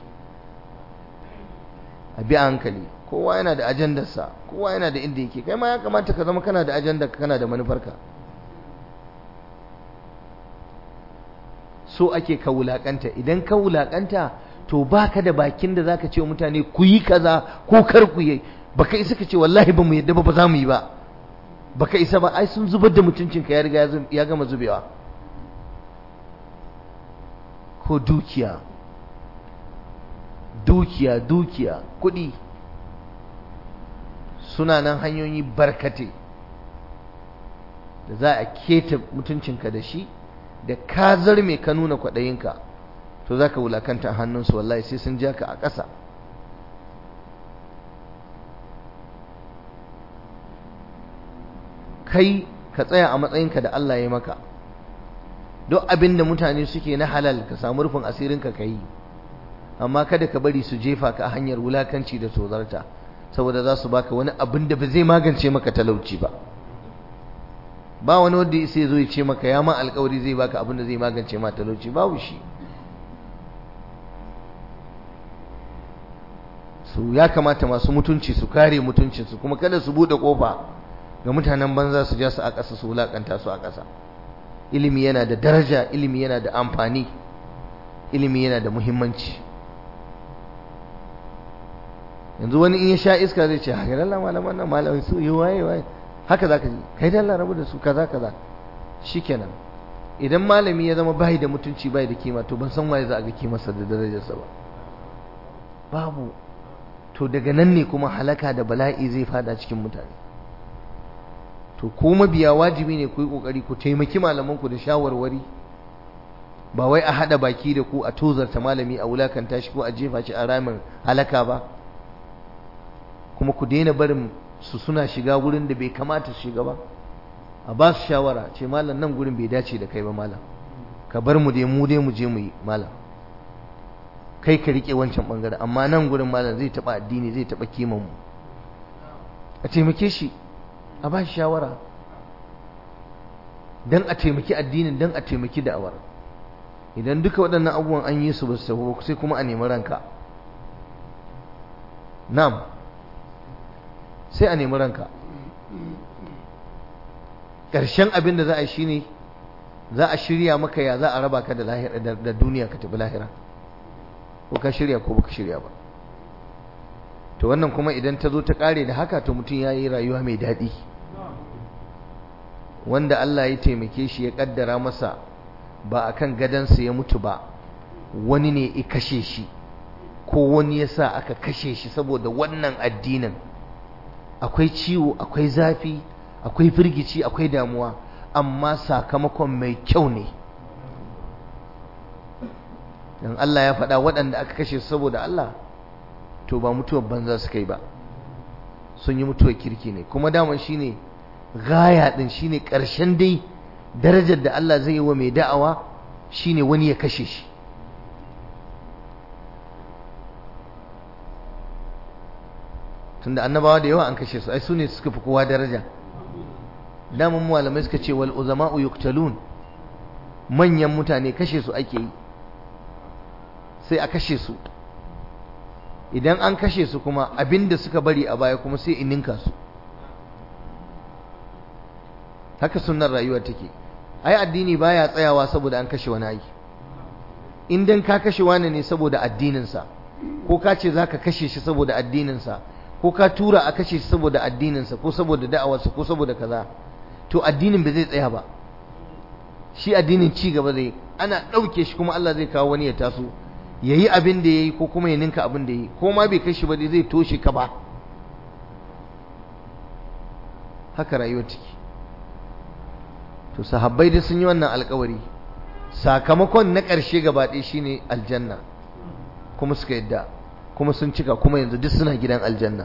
a biya hankali kowa yana da ajandarsa kowa yana da inda yake kai ma ya kamata ka zama kana da ajandar kana da manufarka so ake ka wulakanta idan ka wulakanta to baka da bakin da zaka ce wa mutane ku yi kaza ko kar ku yi baka isa ka ce wallahi ba mu yadda ba ba za mu yi ba baka isa ba ai sun zubar da mutuncinka ya riga ya gama zubewa ko dukiya dukiya dukiya kuɗi suna nan hanyoyi barkate da za a keta mutuncinka da shi da ka zarme ka nuna kwaɗayinka to za ka wulakanta a hannunsu wallahi sai sun ja ka a ƙasa kai ka tsaya a matsayinka da Allah ya maka duk abin da mutane suke na halal ka samu rufin asirinka ka yi amma kada ka bari su jefa ka a hanyar wulakanci da tozarta saboda za su baka wani abin da ba zai magance maka talauci ba ba wani wanda ya sai zo ya ce maka ya ma alkawari zai baka abin da zai magance ma talauci babu shi su ya kamata masu mutunci su kare mutuncinsu kuma kada su bude kofa ga mutanen banza su ja su a ƙasa su wulakanta su a ƙasa ilimi yana da daraja ilimi yana da amfani ilimi yana da muhimmanci yanzu wani in ya sha iska zai ce haka dalla malaman nan malamin su yi waye waye haka zaka ji kai dalla rabu da su kaza kaza shikenan idan malami ya zama bai da mutunci bai da kima to ban san waye za a ga kimarsa da darajarsa ba babu to daga nan ne kuma halaka da bala'i zai fada cikin mutane to ko mabiya wajibi ne ku yi kokari ku taimaki malamanku da shawarwari ba wai a hada baki da ku a tozarta malami a wulakanta shi ko a jefa shi a ramin halaka ba kuma ku daina barin su suna shiga wurin da bai kamata su shiga ba a ba su shawara ce malam nan gurin bai dace da kai ba malam ka bar mu dai mu dai mu je mu yi malam kai ka rike wancan bangaren amma nan gurin malam zai taba addini zai taba kiman mu a taimake shi a ba shi shawara dan a taimaki addinin dan a taimaki da'awar idan duka waɗannan abubuwan an yi su ba su sai kuma a nemi ranka na'am sai a nemi ranka ƙarshen abin da za a yi shine za a shirya maka ya za a raba ka da duniya ka tafi lahira ko ka shirya ko baka shirya ba to wannan kuma idan ta zo ta ƙare da haka to mutum ya yi rayuwa mai daɗi wanda Allah ya taimake shi ya ƙaddara masa ba a kan gadansa ya mutu ba wani ne ya kashe shi ko wani ya sa aka kashe shi saboda wannan addinin akwai ciwo akwai zafi akwai firgici akwai damuwa amma sakamakon mai kyau ne dan Allah ya faɗa waɗanda aka kashe su saboda Allah to ba mutuwar banza su kai ba sun yi mutuwar kirki ne kuma daman shine gaya din shine ƙarshen dai darajar da Allah zai yi wa mai da'awa shine wani ya kashe shi tunda annabawa da yawa an kashe su ai su ne suka fi kowa daraja daman malamai suka ce wal uzama'u yuqtalun manyan mutane kashe su ake yi sai a kashe su idan an kashe su kuma abinda suka bari a baya kuma sai ininka su haka sunnar rayuwa take ai addini baya tsayawa saboda an kashe wani aiki in dan ka kashe wani ne saboda addininsa ko ka ce zaka kashe shi saboda addininsa ko ka tura a kashe shi saboda addininsa ko saboda da'awarsa ko saboda kaza to addinin ba zai tsaya ba shi addinin ci gaba zai ana ɗauke shi kuma Allah zai kawo wani ya taso ya yi abin da ya yi ko kuma ya ninka abin da ya yi ko ma bai kai shi ba dai zai toshe ka ba haka rayuwar ciki to sahabbai da sun yi wannan alkawari sakamakon na ƙarshe gaba ɗaya shine aljanna kuma suka yadda kuma sun cika kuma yanzu duk suna gidan aljanna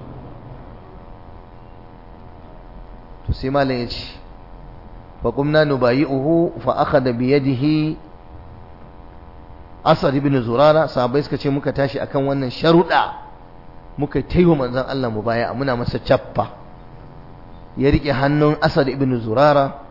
to sai malam ya ce fa qumna nubayi'uhu fa akhadha bi yadihi Asad ibn Zurara sahabbai suka ce muka tashi akan wannan sharuɗa muka taiwa manzon Allah mu baya muna masa cappa ya rike hannun Asad ibn Zurara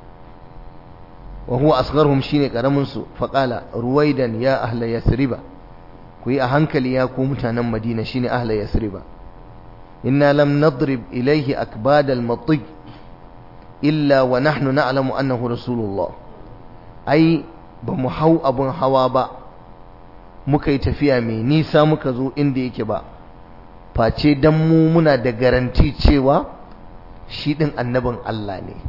wa huwa asgharhum shine karamin su fa qala ruwaidan ya ahla yasriba ku yi a hankali ya ku mutanen Madina shine ahla yasriba inna lam nadrib ilayhi akbad al-matig illa wa nahnu na'lamu annahu rasulullah ai ba mu hau abun hawa ba muka yi tafiya mai nisa muka zo inda yake ba face dan mu muna da garanti cewa shi ɗin annabin Allah ne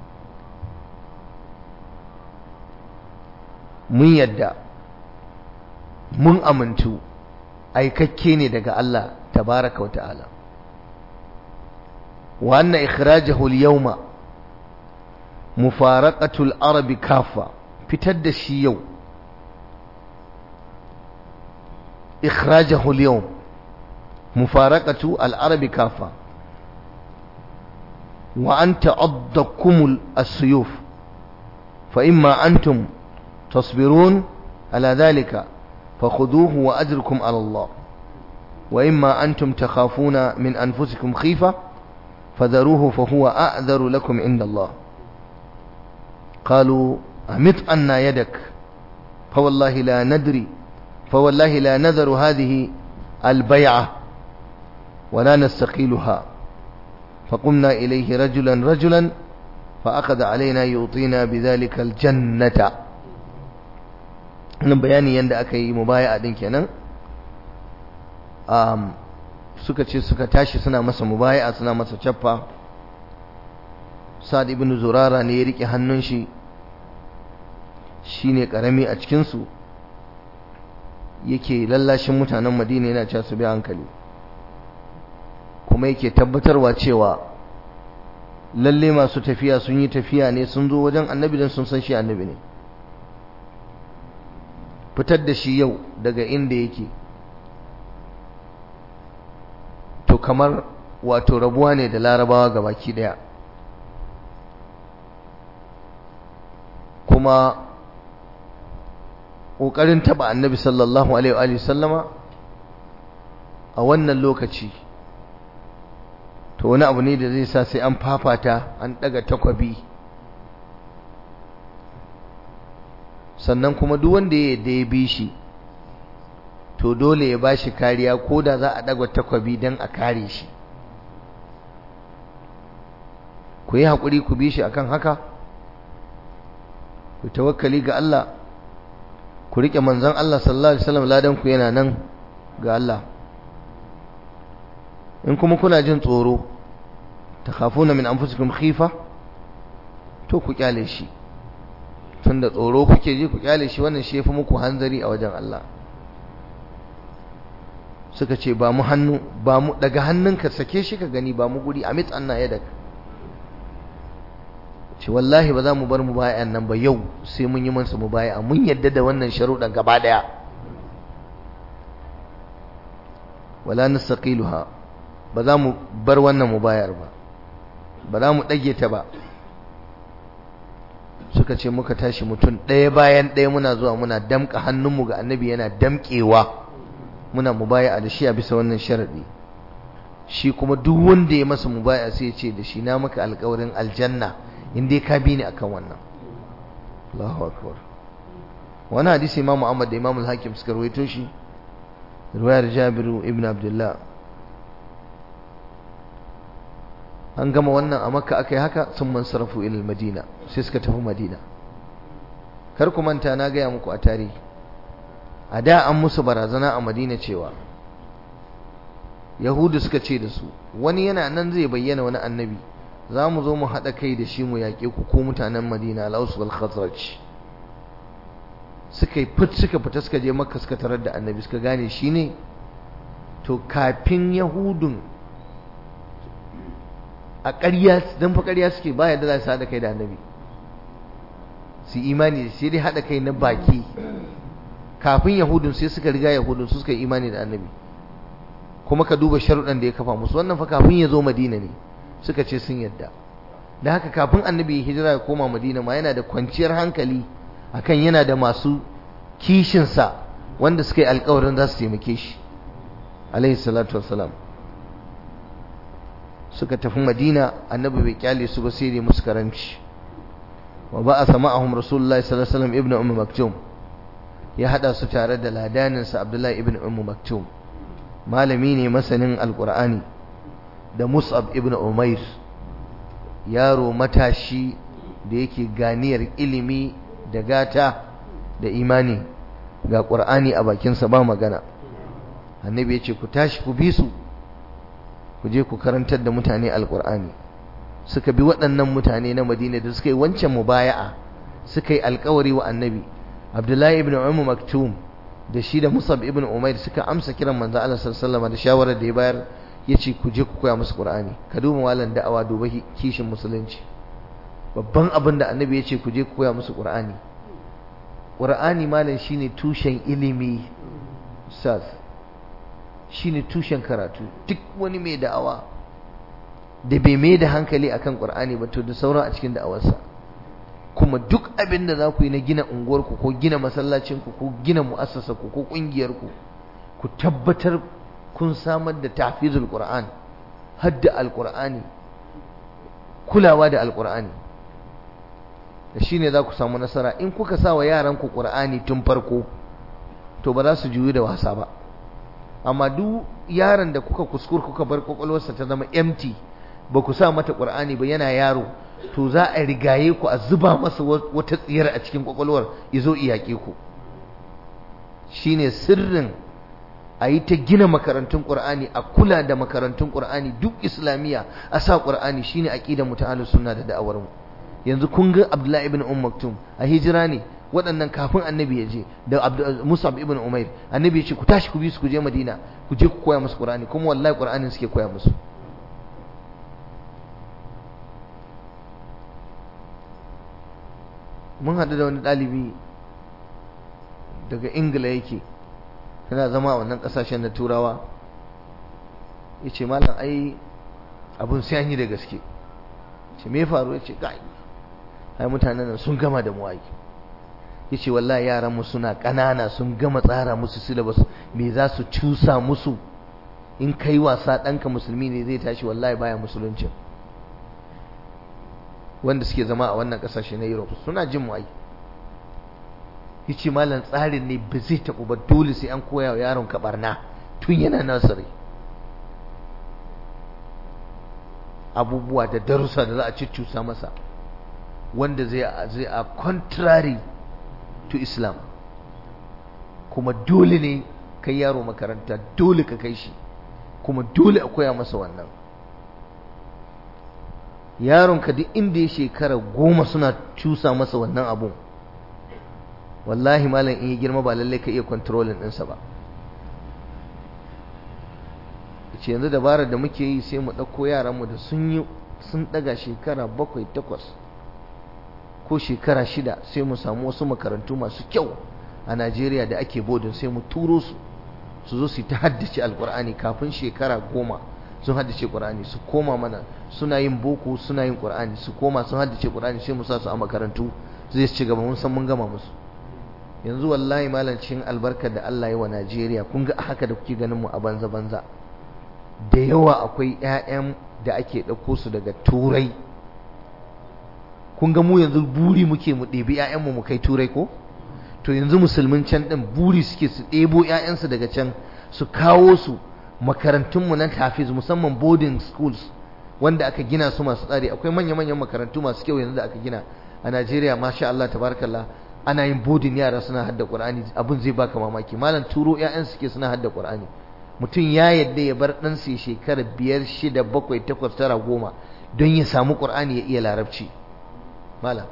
mun yadda mun amintu aikakke ne daga Allah tabaraka wa ta'ala wa anna ikhrajahu al-yawma mufaraqatu al-arabi kafa fitar da shi yau ikhrajahu al-yawm mufaraqatu al-arabi kafa wa an ta'addakum as-suyuf fa imma antum تصبرون على ذلك فخذوه وأجركم على الله وإما أنتم تخافون من أنفسكم خيفة فذروه فهو أعذر لكم عند الله قالوا أمت أنا يدك فوالله لا ندري فوالله لا نذر هذه البيعة ولا نستقيلها فقمنا إليه رجلا رجلا فأخذ علينا يعطينا بذلك الجنة nan bayani yadda aka yi mubaya'a din kenan um, suka ce suka tashi suna masa mubaya'a suna masa cappa sa'ad ibn zurara ne ya rike hannun shi shine karami a cikin su yake lallashin mutanen Madina yana cewa su bi hankali kuma yake tabbatarwa cewa lalle masu tafiya sun yi tafiya ne sun zo wajen annabi don sun san shi annabi ne fitar da shi yau daga inda yake to kamar wato rabuwa ne da larabawa ga baki daya kuma ƙoƙarin taɓa annabi sallallahu alaihi sallama a wannan lokaci to wani abu ne da zai sa sai an fafata an ɗaga takwabi sannan kuma duk wanda ya da ya bi shi to dole ya bashi kariya ko da za a ɗaga takwabi don a kare shi ku yi haƙuri ku bi shi akan haka ku tawakkali ga Allah ku riƙe manzon Allah sallallahu alaihi wasallam ladan ku yana nan ga Allah in kuma kuna jin tsoro takhafuna min anfusikum khifa to ku kyale shi tunda tsoro kuke ji ku kyale shi wannan shi yafi muku hanzari a wajen Allah suka ce ba mu hannu ba mu daga hannunka sake shi ka gani ba mu guri amit anna yadak ce wallahi ba za mu bar mu bayan nan ba yau sai mun yi masa mu baya mun yadda da wannan sharuɗan gaba daya wala nastaqiluha ba za mu bar wannan mu bayar ba ba za mu dage ta ba suka ce muka tashi mutum ɗaya bayan ɗaya muna zuwa muna damƙa hannunmu ga annabi yana damƙewa muna mubaya da shi a bisa wannan sharaɗi shi kuma duk wanda ya masa mubaya sai ya ce da shi na maka alƙawarin aljanna in dai ka bi ni akan wannan Allahu akbar wani hadisi Imam Ahmad da Imam Al-Hakim suka rawaito shi riwayar Jabiru ibn Abdullah an gama wannan a makka aka yi haka sun man sarrafu ilil madina sai suka tafi madina kar ku manta na gaya muku a tarihi a da an musu barazana a madina cewa yahudu suka ce da su wani yana nan zai bayyana wani annabi za mu zo mu haɗa kai da shi mu yaƙe ku ko mutanen madina al'ausu wal khazraj suka yi fit suka fita suka je makka suka tarar da annabi suka gane shi ne to kafin yahudun a ƙarya don fa ƙarya suke ba yadda za su haɗa kai da annabi su imani da sai dai haɗa kai na baki kafin yahudun sai suka riga yahudun su suka yi imani da annabi kuma ka duba sharuɗan da ya kafa musu wannan fa kafin ya zo madina ne suka ce sun yadda da haka kafin annabi ya hijira ya koma madina ma yana da kwanciyar hankali akan yana da masu kishinsa wanda suka yi alkawarin za su taimake shi alaihi salatu wassalam suka tafi madina annabi bai kyale su ba sai dai musu karanci wa ba a sama ahum rasulullahi sallallahu alaihi wasallam ibnu ummu maktum ya hada su tare da ladaninsa abdullahi ibnu ummu maktum malami ne masanin alqur'ani da mus'ab ibnu umair yaro matashi da yake ganiyar ilimi da gata da imani ga qur'ani a bakinsa ba magana annabi ya ce ku tashi ku bi su ku je ku karantar da mutane alkur'ani suka bi waɗannan mutane na madina da suka yi wancan mubaya'a suka yi alkawari wa annabi abdullahi ibn umar maktum da shi da musab ibn umair suka amsa kiran manzo Allah sallallahu alaihi da shawarar da ya bayar yace ku je ku koya musu qur'ani ka duba malan da'awa duba kishin musulunci babban abin da annabi yace ku je ku koya musu qur'ani qur'ani malan shine tushen ilimi ustaz shine tushen karatu duk wani mai da'awa da bai mai da hankali akan qur'ani ba to da sauran a cikin da'awarsa kuma duk abin da za ku yi na gina unguwarku ko gina masallacinku ko gina mu'assasarku ko ƙungiyarku ku tabbatar kun samar da tafizul qur'an hadda alqur'ani kulawa da alqur'ani da shine za ku samu nasara in kuka sa wa yaranku qur'ani tun farko to ba za su juyi da wasa ba amma duk yaron da kuka kuskur kuka bar kwakwalwarsa ta zama empty ba ku sa mata qur'ani ba yana yaro to za a rigaye ku a zuba masa wata tsiyar a cikin kwakwalwar izo iyake ku shine sirrin a yi ta gina makarantun ƙur'ani a kula da makarantun ƙur'ani duk islamiyya a sa ƙur'ani shine aqidar mu ta ahlus sunna da da'awar mu yanzu kun ga Abdullahi ibn Umm Maktum a hijira ne waɗannan kafin annabi ya je da Musab ibn Umair annabi ya ce ku tashi ku bi su ku je Madina ku je ku koya musu ƙur'ani kuma wallahi ƙur'anin suke koya musu mun haɗu da wani ɗalibi daga ingila yake yana zama a wannan ƙasashen na turawa ya ce malam ai abin sai an yi da gaske ce me faru ya ce kai ai mutanen nan sun gama da muwayi ya ce wallahi yaran mu suna ƙanana sun gama tsara musu syllabus me za su cusa musu in kai wasa ɗanka musulmi ne zai tashi wallahi baya musuluncin wanda suke zama a wannan kasashe na Europe suna jin mu ai yace malam tsarin ne ba zai tabu ba dole sai an koya wa yaron ka barna tun yana nasari abubuwa da darussa da za a ciccusa masa wanda zai zai a contrary to Islam kuma dole ne kai yaro makaranta dole ka kai shi kuma dole a koya masa wannan yaronka duk inda ya shekara goma suna cusa masa wannan abun wallahi malam in yi girma ba lallai ka iya kontrolin ɗinsa ba ce yanzu dabarar da muke yi sai mu ɗauko yaranmu da sun yi sun ɗaga shekara bakwai takwas ko shekara shida sai mu samu wasu makarantu masu kyau a najeriya da ake bodin sai mu turo su su zo su ta haddace alkur'ani kafin shekara goma sun haddace Qur'ani su koma mana suna yin boko suna yin Qur'ani su koma sun haddace Qur'ani sai mu sa su a makarantu zai ci gaba mun san mun gama musu yanzu wallahi malancin albarkar da Allah ya wa Najeriya kun ga haka da kuke ganin mu a banza banza da yawa akwai ƴaƴan da ake ɗauko su daga turai kun ga mu yanzu buri muke mu ɗebi ƴaƴanmu mu kai turai ko to yanzu musulmin can ɗin buri suke su ɗebo ƴaƴansu daga can su kawo su makarantunmu na tafiz musamman boarding schools wanda aka gina su masu tsari akwai manya-manyan makarantu masu kyau yanzu da aka gina a Najeriya masha Allah tabarakallah ana yin boarding yara suna hadda Qur'ani abin zai baka mamaki malam turo ƴaƴan suke suna hadda Qur'ani mutum ya yadda ya bar ɗan sai shekara biyar shida bakwai takwas tara goma don ya samu Qur'ani ya iya larabci malam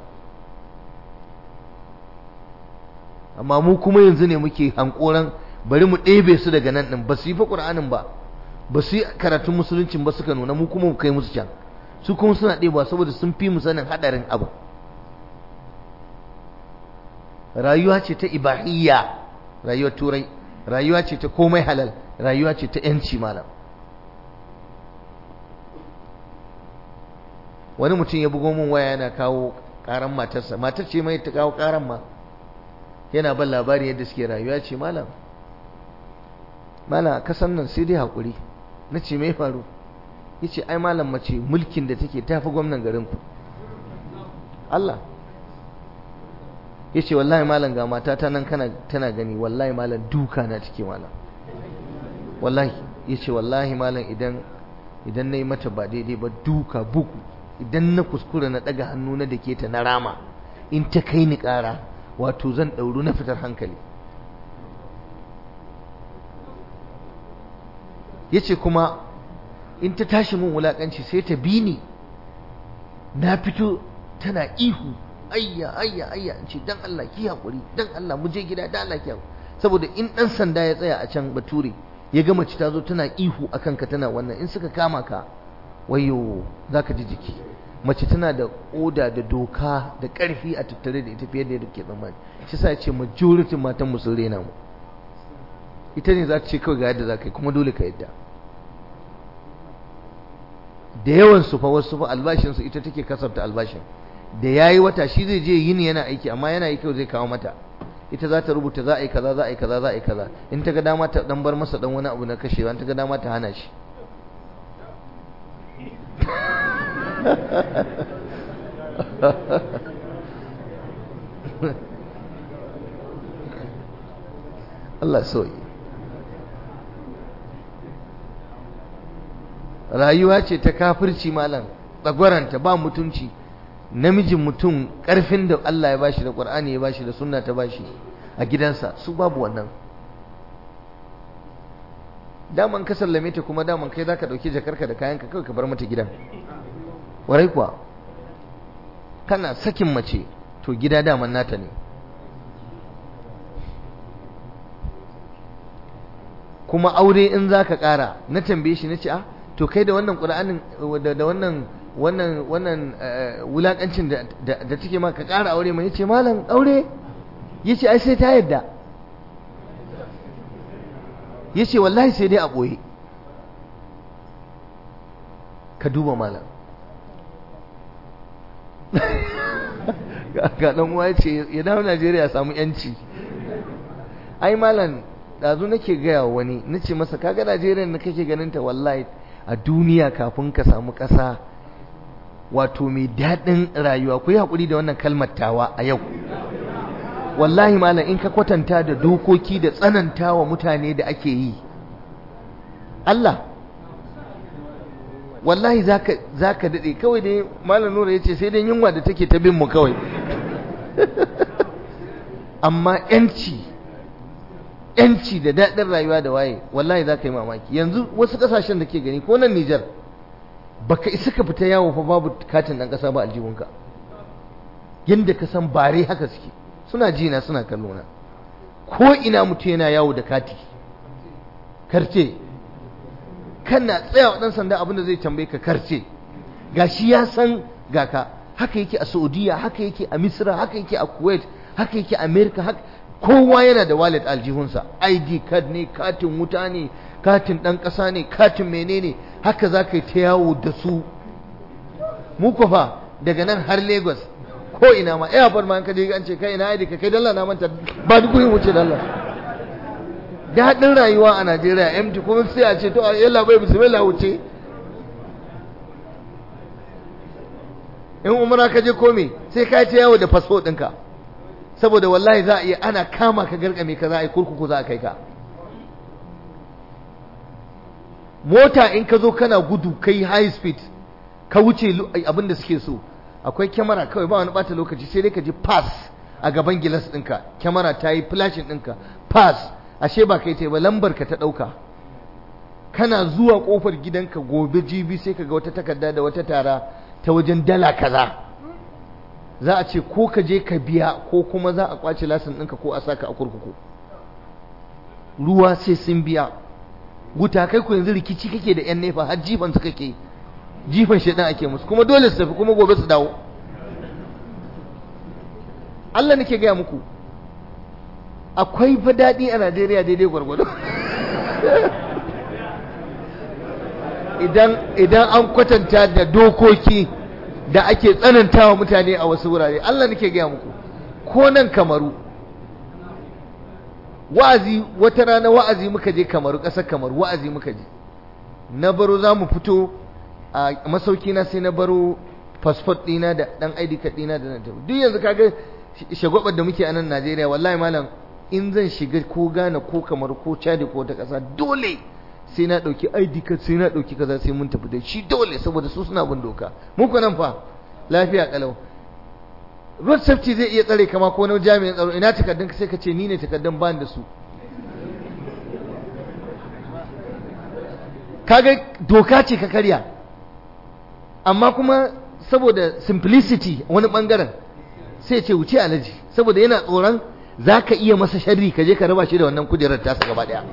amma mu kuma yanzu ne muke hankoran bari mu ɗebe su daga nan ɗin ba su yi fa ƙur'anin ba ba su yi karatun musuluncin ba suka nuna mu kuma mu kai musu can su kuma suna ɗebawa saboda sun fi mu sanin haɗarin abu rayuwa ce ta ibahiyya rayuwar turai rayuwa ce ta komai halal rayuwa ce ta yanci malam wani mutum ya bugo min waya yana kawo karan matarsa matar ce mai ta kawo karan ma yana ban labari yadda suke rayuwa ce malam malam kasan nan sai dai haƙuri na ce mai faru ya ce ai malam mace mulkin da take tafi gwamnan garinku Allah ya ce wallahi malam ga mata ta nan tana gani wallahi malam duka na take malam wallahi ya ce wallahi malam idan idan na yi mata ba daidai ba duka buku idan na kuskura na ɗaga hannu na da ke ta na rama in ta kai ni ƙara wato zan ɗauru na fitar hankali ya ce kuma in ta tashi mun wulaƙanci sai ta bi ni na fito tana ihu ayya ayya ayya in ce dan Allah ki hakuri dan Allah mu je gida dan Allah ki hakuri saboda in dan sanda ya tsaya a can bature ya ga mace ta zo tana ihu akan ka tana wannan in suka kama ka wayo zaka ji jiki mace tana da oda da doka da karfi a tattare da ita fiye da yadda ke tsammani shi sa ya ce majority matan mu sun rena mu ita ne za ta ce kawai ga yadda za ka yi kuma dole ka yadda da yawan su fa wasu fa albashin su ita take kasafta albashin da yayi wata shi zai je yini yana aiki amma yana yi kawai zai kawo mata ita za ta rubuta za a yi kaza za a yi kaza za a yi kaza in ta ga dama ta dan bar masa dan wani abu na kashewa in ta ga dama ta hana shi Allah soyi rayuwa ce ta kafirci malam tsagwaranta ba mutunci namijin mutum karfin da Allah ya bashi da Qur'ani ya bashi da sunna ta bashi a gidansa su babu wannan daman ka sallame ta kuma daman kai zaka dauki jakarka da kayanka kawai ka bar mata gidan warai kuwa kana sakin mace to gida daman nata ne kuma aure in zaka kara na tambaye shi nace ah to kai da wannan qur'anin da wannan wannan wannan wulakancin da da take ma ka kara aure mai yace malam aure yace ai sai ta yadda yace wallahi sai dai a boye ka duba malam ga dan uwa yace ya dawo Najeriya samu yanci ai malam dazu nake gaya wani nace masa kaga Najeriya da kake ganin ta wallahi a duniya kafin ka samu ƙasa wato mai daɗin rayuwa ku yi haƙuri da wannan kalmar tawa a yau wallahi malam in ka kwatanta da dokoki da tsananta wa mutane da ake yi Allah wallahi za ka daɗe kawai dai malam nura ya ce sai dai yunwa da take ta bin mu kawai amma 'yanci yanci da daɗin rayuwa da waye wallahi za ka yi mamaki yanzu wasu ƙasashen da ke gani ko nan Nijar baka isa ka fita yawo fa babu katin ɗan ƙasa ba aljihunka yadda ka san bare haka suke suna jina suna kallo na ko ina mutum yana yawo da kati karce kana tsaya wa ɗan sanda abin da zai tambaye ka karce gashi ya san ga ka haka yake a Saudiya haka yake a Misra haka yake a Kuwait haka yake a America haka kowa yana da wallet aljihunsa id card ne katin wuta ne katin ɗan ƙasa ne katin menene haka za ka yi ta yawo da su muku fa daga nan har lagos ko ina ma airport ma an kaje an ce kai ina id ka kai dalla na manta ba duk yin wuce dalla daɗin rayuwa a najeriya empty kuma sai a ce to yalla bai bismillah wuce in umara ka je kome sai ka ta yawo da fasfo ɗinka saboda wallahi za a iya ana kama ka garkame ka za a yi kurkuku za a kai ka mota in ka zo kana gudu kai high speed ka wuce abin da suke so akwai kyamara kawai ba wani bata lokaci sai dai ka ji pass a gaban gilas ɗinka kyamara ta yi flashin ɗinka pass ashe ba kai ta ba lambar ka ta ɗauka kana zuwa ƙofar gidanka gobe jibi sai ka ga wata takarda da wata tara ta wajen dala kaza za a ce ko ka je ka biya ko kuma za a kwace lasin ɗinka ko a saka a kurkuku ruwa sai sun biya wuta kai ku yanzu rikici kake da yan nefa har jifan su kake jifan shaidan ake musu kuma dole su tafi kuma gobe su dawo Allah nake gaya muku akwai fa daɗi a Najeriya daidai gwargwado idan idan an kwatanta da dokoki da ake tsanantawa mutane a wasu wurare Allah nake gaya muku ko nan kamaru wa'azi wata rana wa'azi muka je kamaru ƙasar kamaru wa'azi muka je na baro za mu fito a masauki na sai na baro fasfot ɗina da ɗan ID card ɗina da na tafi duk yanzu kaga shagwabar da muke a nan Najeriya wallahi malam in zan shiga ko Ghana ko kamar ko Chad ko ta ƙasa dole sai na ɗauki ID card sai na ɗauki kaza sai mun tafi da shi dole saboda su suna bin doka muku nan fa lafiya kalau road safety zai iya tsare kama ko na jami'in tsaro ina takardun sai ka ce ni ne takardun ban da su kaga doka ce ka karya amma kuma saboda simplicity wani bangaren sai ce wuce alaji saboda yana tsoron za ka iya masa sharri ka je ka raba shi da wannan kujerar tasa gaba daya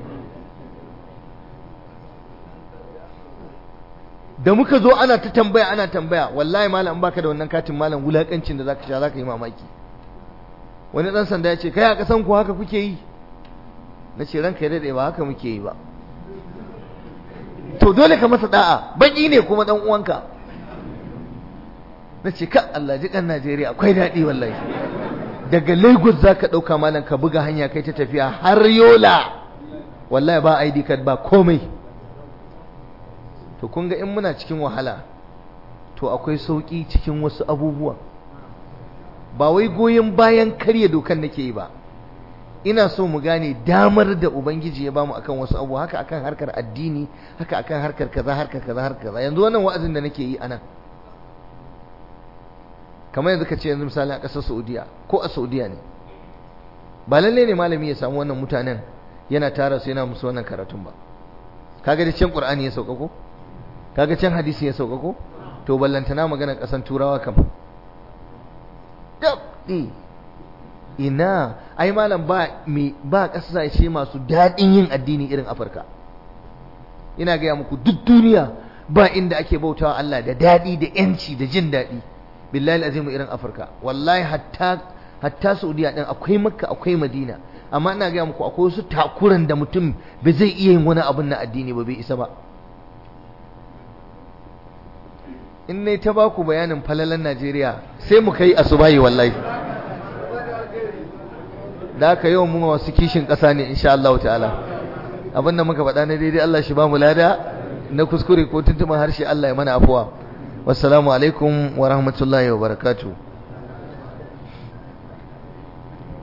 da muka zo ana ta tambaya ana tambaya wallahi malam baka da wannan katin malam wulakancin da zaka sha zaka yi mamaki wani dan sanda ya ce kai a kasan ku haka kuke yi na ce ranka ya dade ba haka muke yi ba to dole ka masa da'a baki ne kuma dan uwanka na ce ka Allah ji kan Najeriya akwai daɗi wallahi daga Lagos zaka ɗauka malam ka buga hanya kai ta tafiya har Yola wallahi ba ID card ba komai to kun ga in muna cikin wahala to akwai sauki cikin wasu abubuwa ba wai goyon bayan karya dokan nake yi ba ina so mu gane damar da ubangiji ya bamu akan wasu abu haka akan harkar addini haka akan harkar kaza harkar kaza harkar kaza yanzu wannan wa'azin da nake yi anan kamar yanzu ka ce yanzu misali a ƙasar Saudiya ko a Saudiya ne ba lalle ne malami ya samu wannan mutanen yana tara su yana musu wannan karatun ba kaga da can Qur'ani ya sauka ko kaga can hadisi ya sauka ko to ballantana magana ƙasan turawa kam dabdi ina ai malam ba me ba kasashe masu daɗin yin addini irin Afirka ina gaya muku duk duniya ba inda ake bautawa Allah da daɗi da yanci da jin daɗi billahi azimu irin Afirka wallahi hatta hatta Saudiya din akwai Makka akwai Madina amma ina gaya muku akwai wasu takuran da mutum ba zai iya yin wani abun na addini ba bai isa ba in ne ta baku bayanin falalan Najeriya sai mu kai asubahi wallahi da aka yau mu masu kishin ƙasa ne insha Allah ta'ala abinda muka faɗa na daidai Allah shi ba mu lada na kuskure ko tuntuban harshe Allah ya mana afuwa wassalamu alaikum wa rahmatullahi wa barakatuh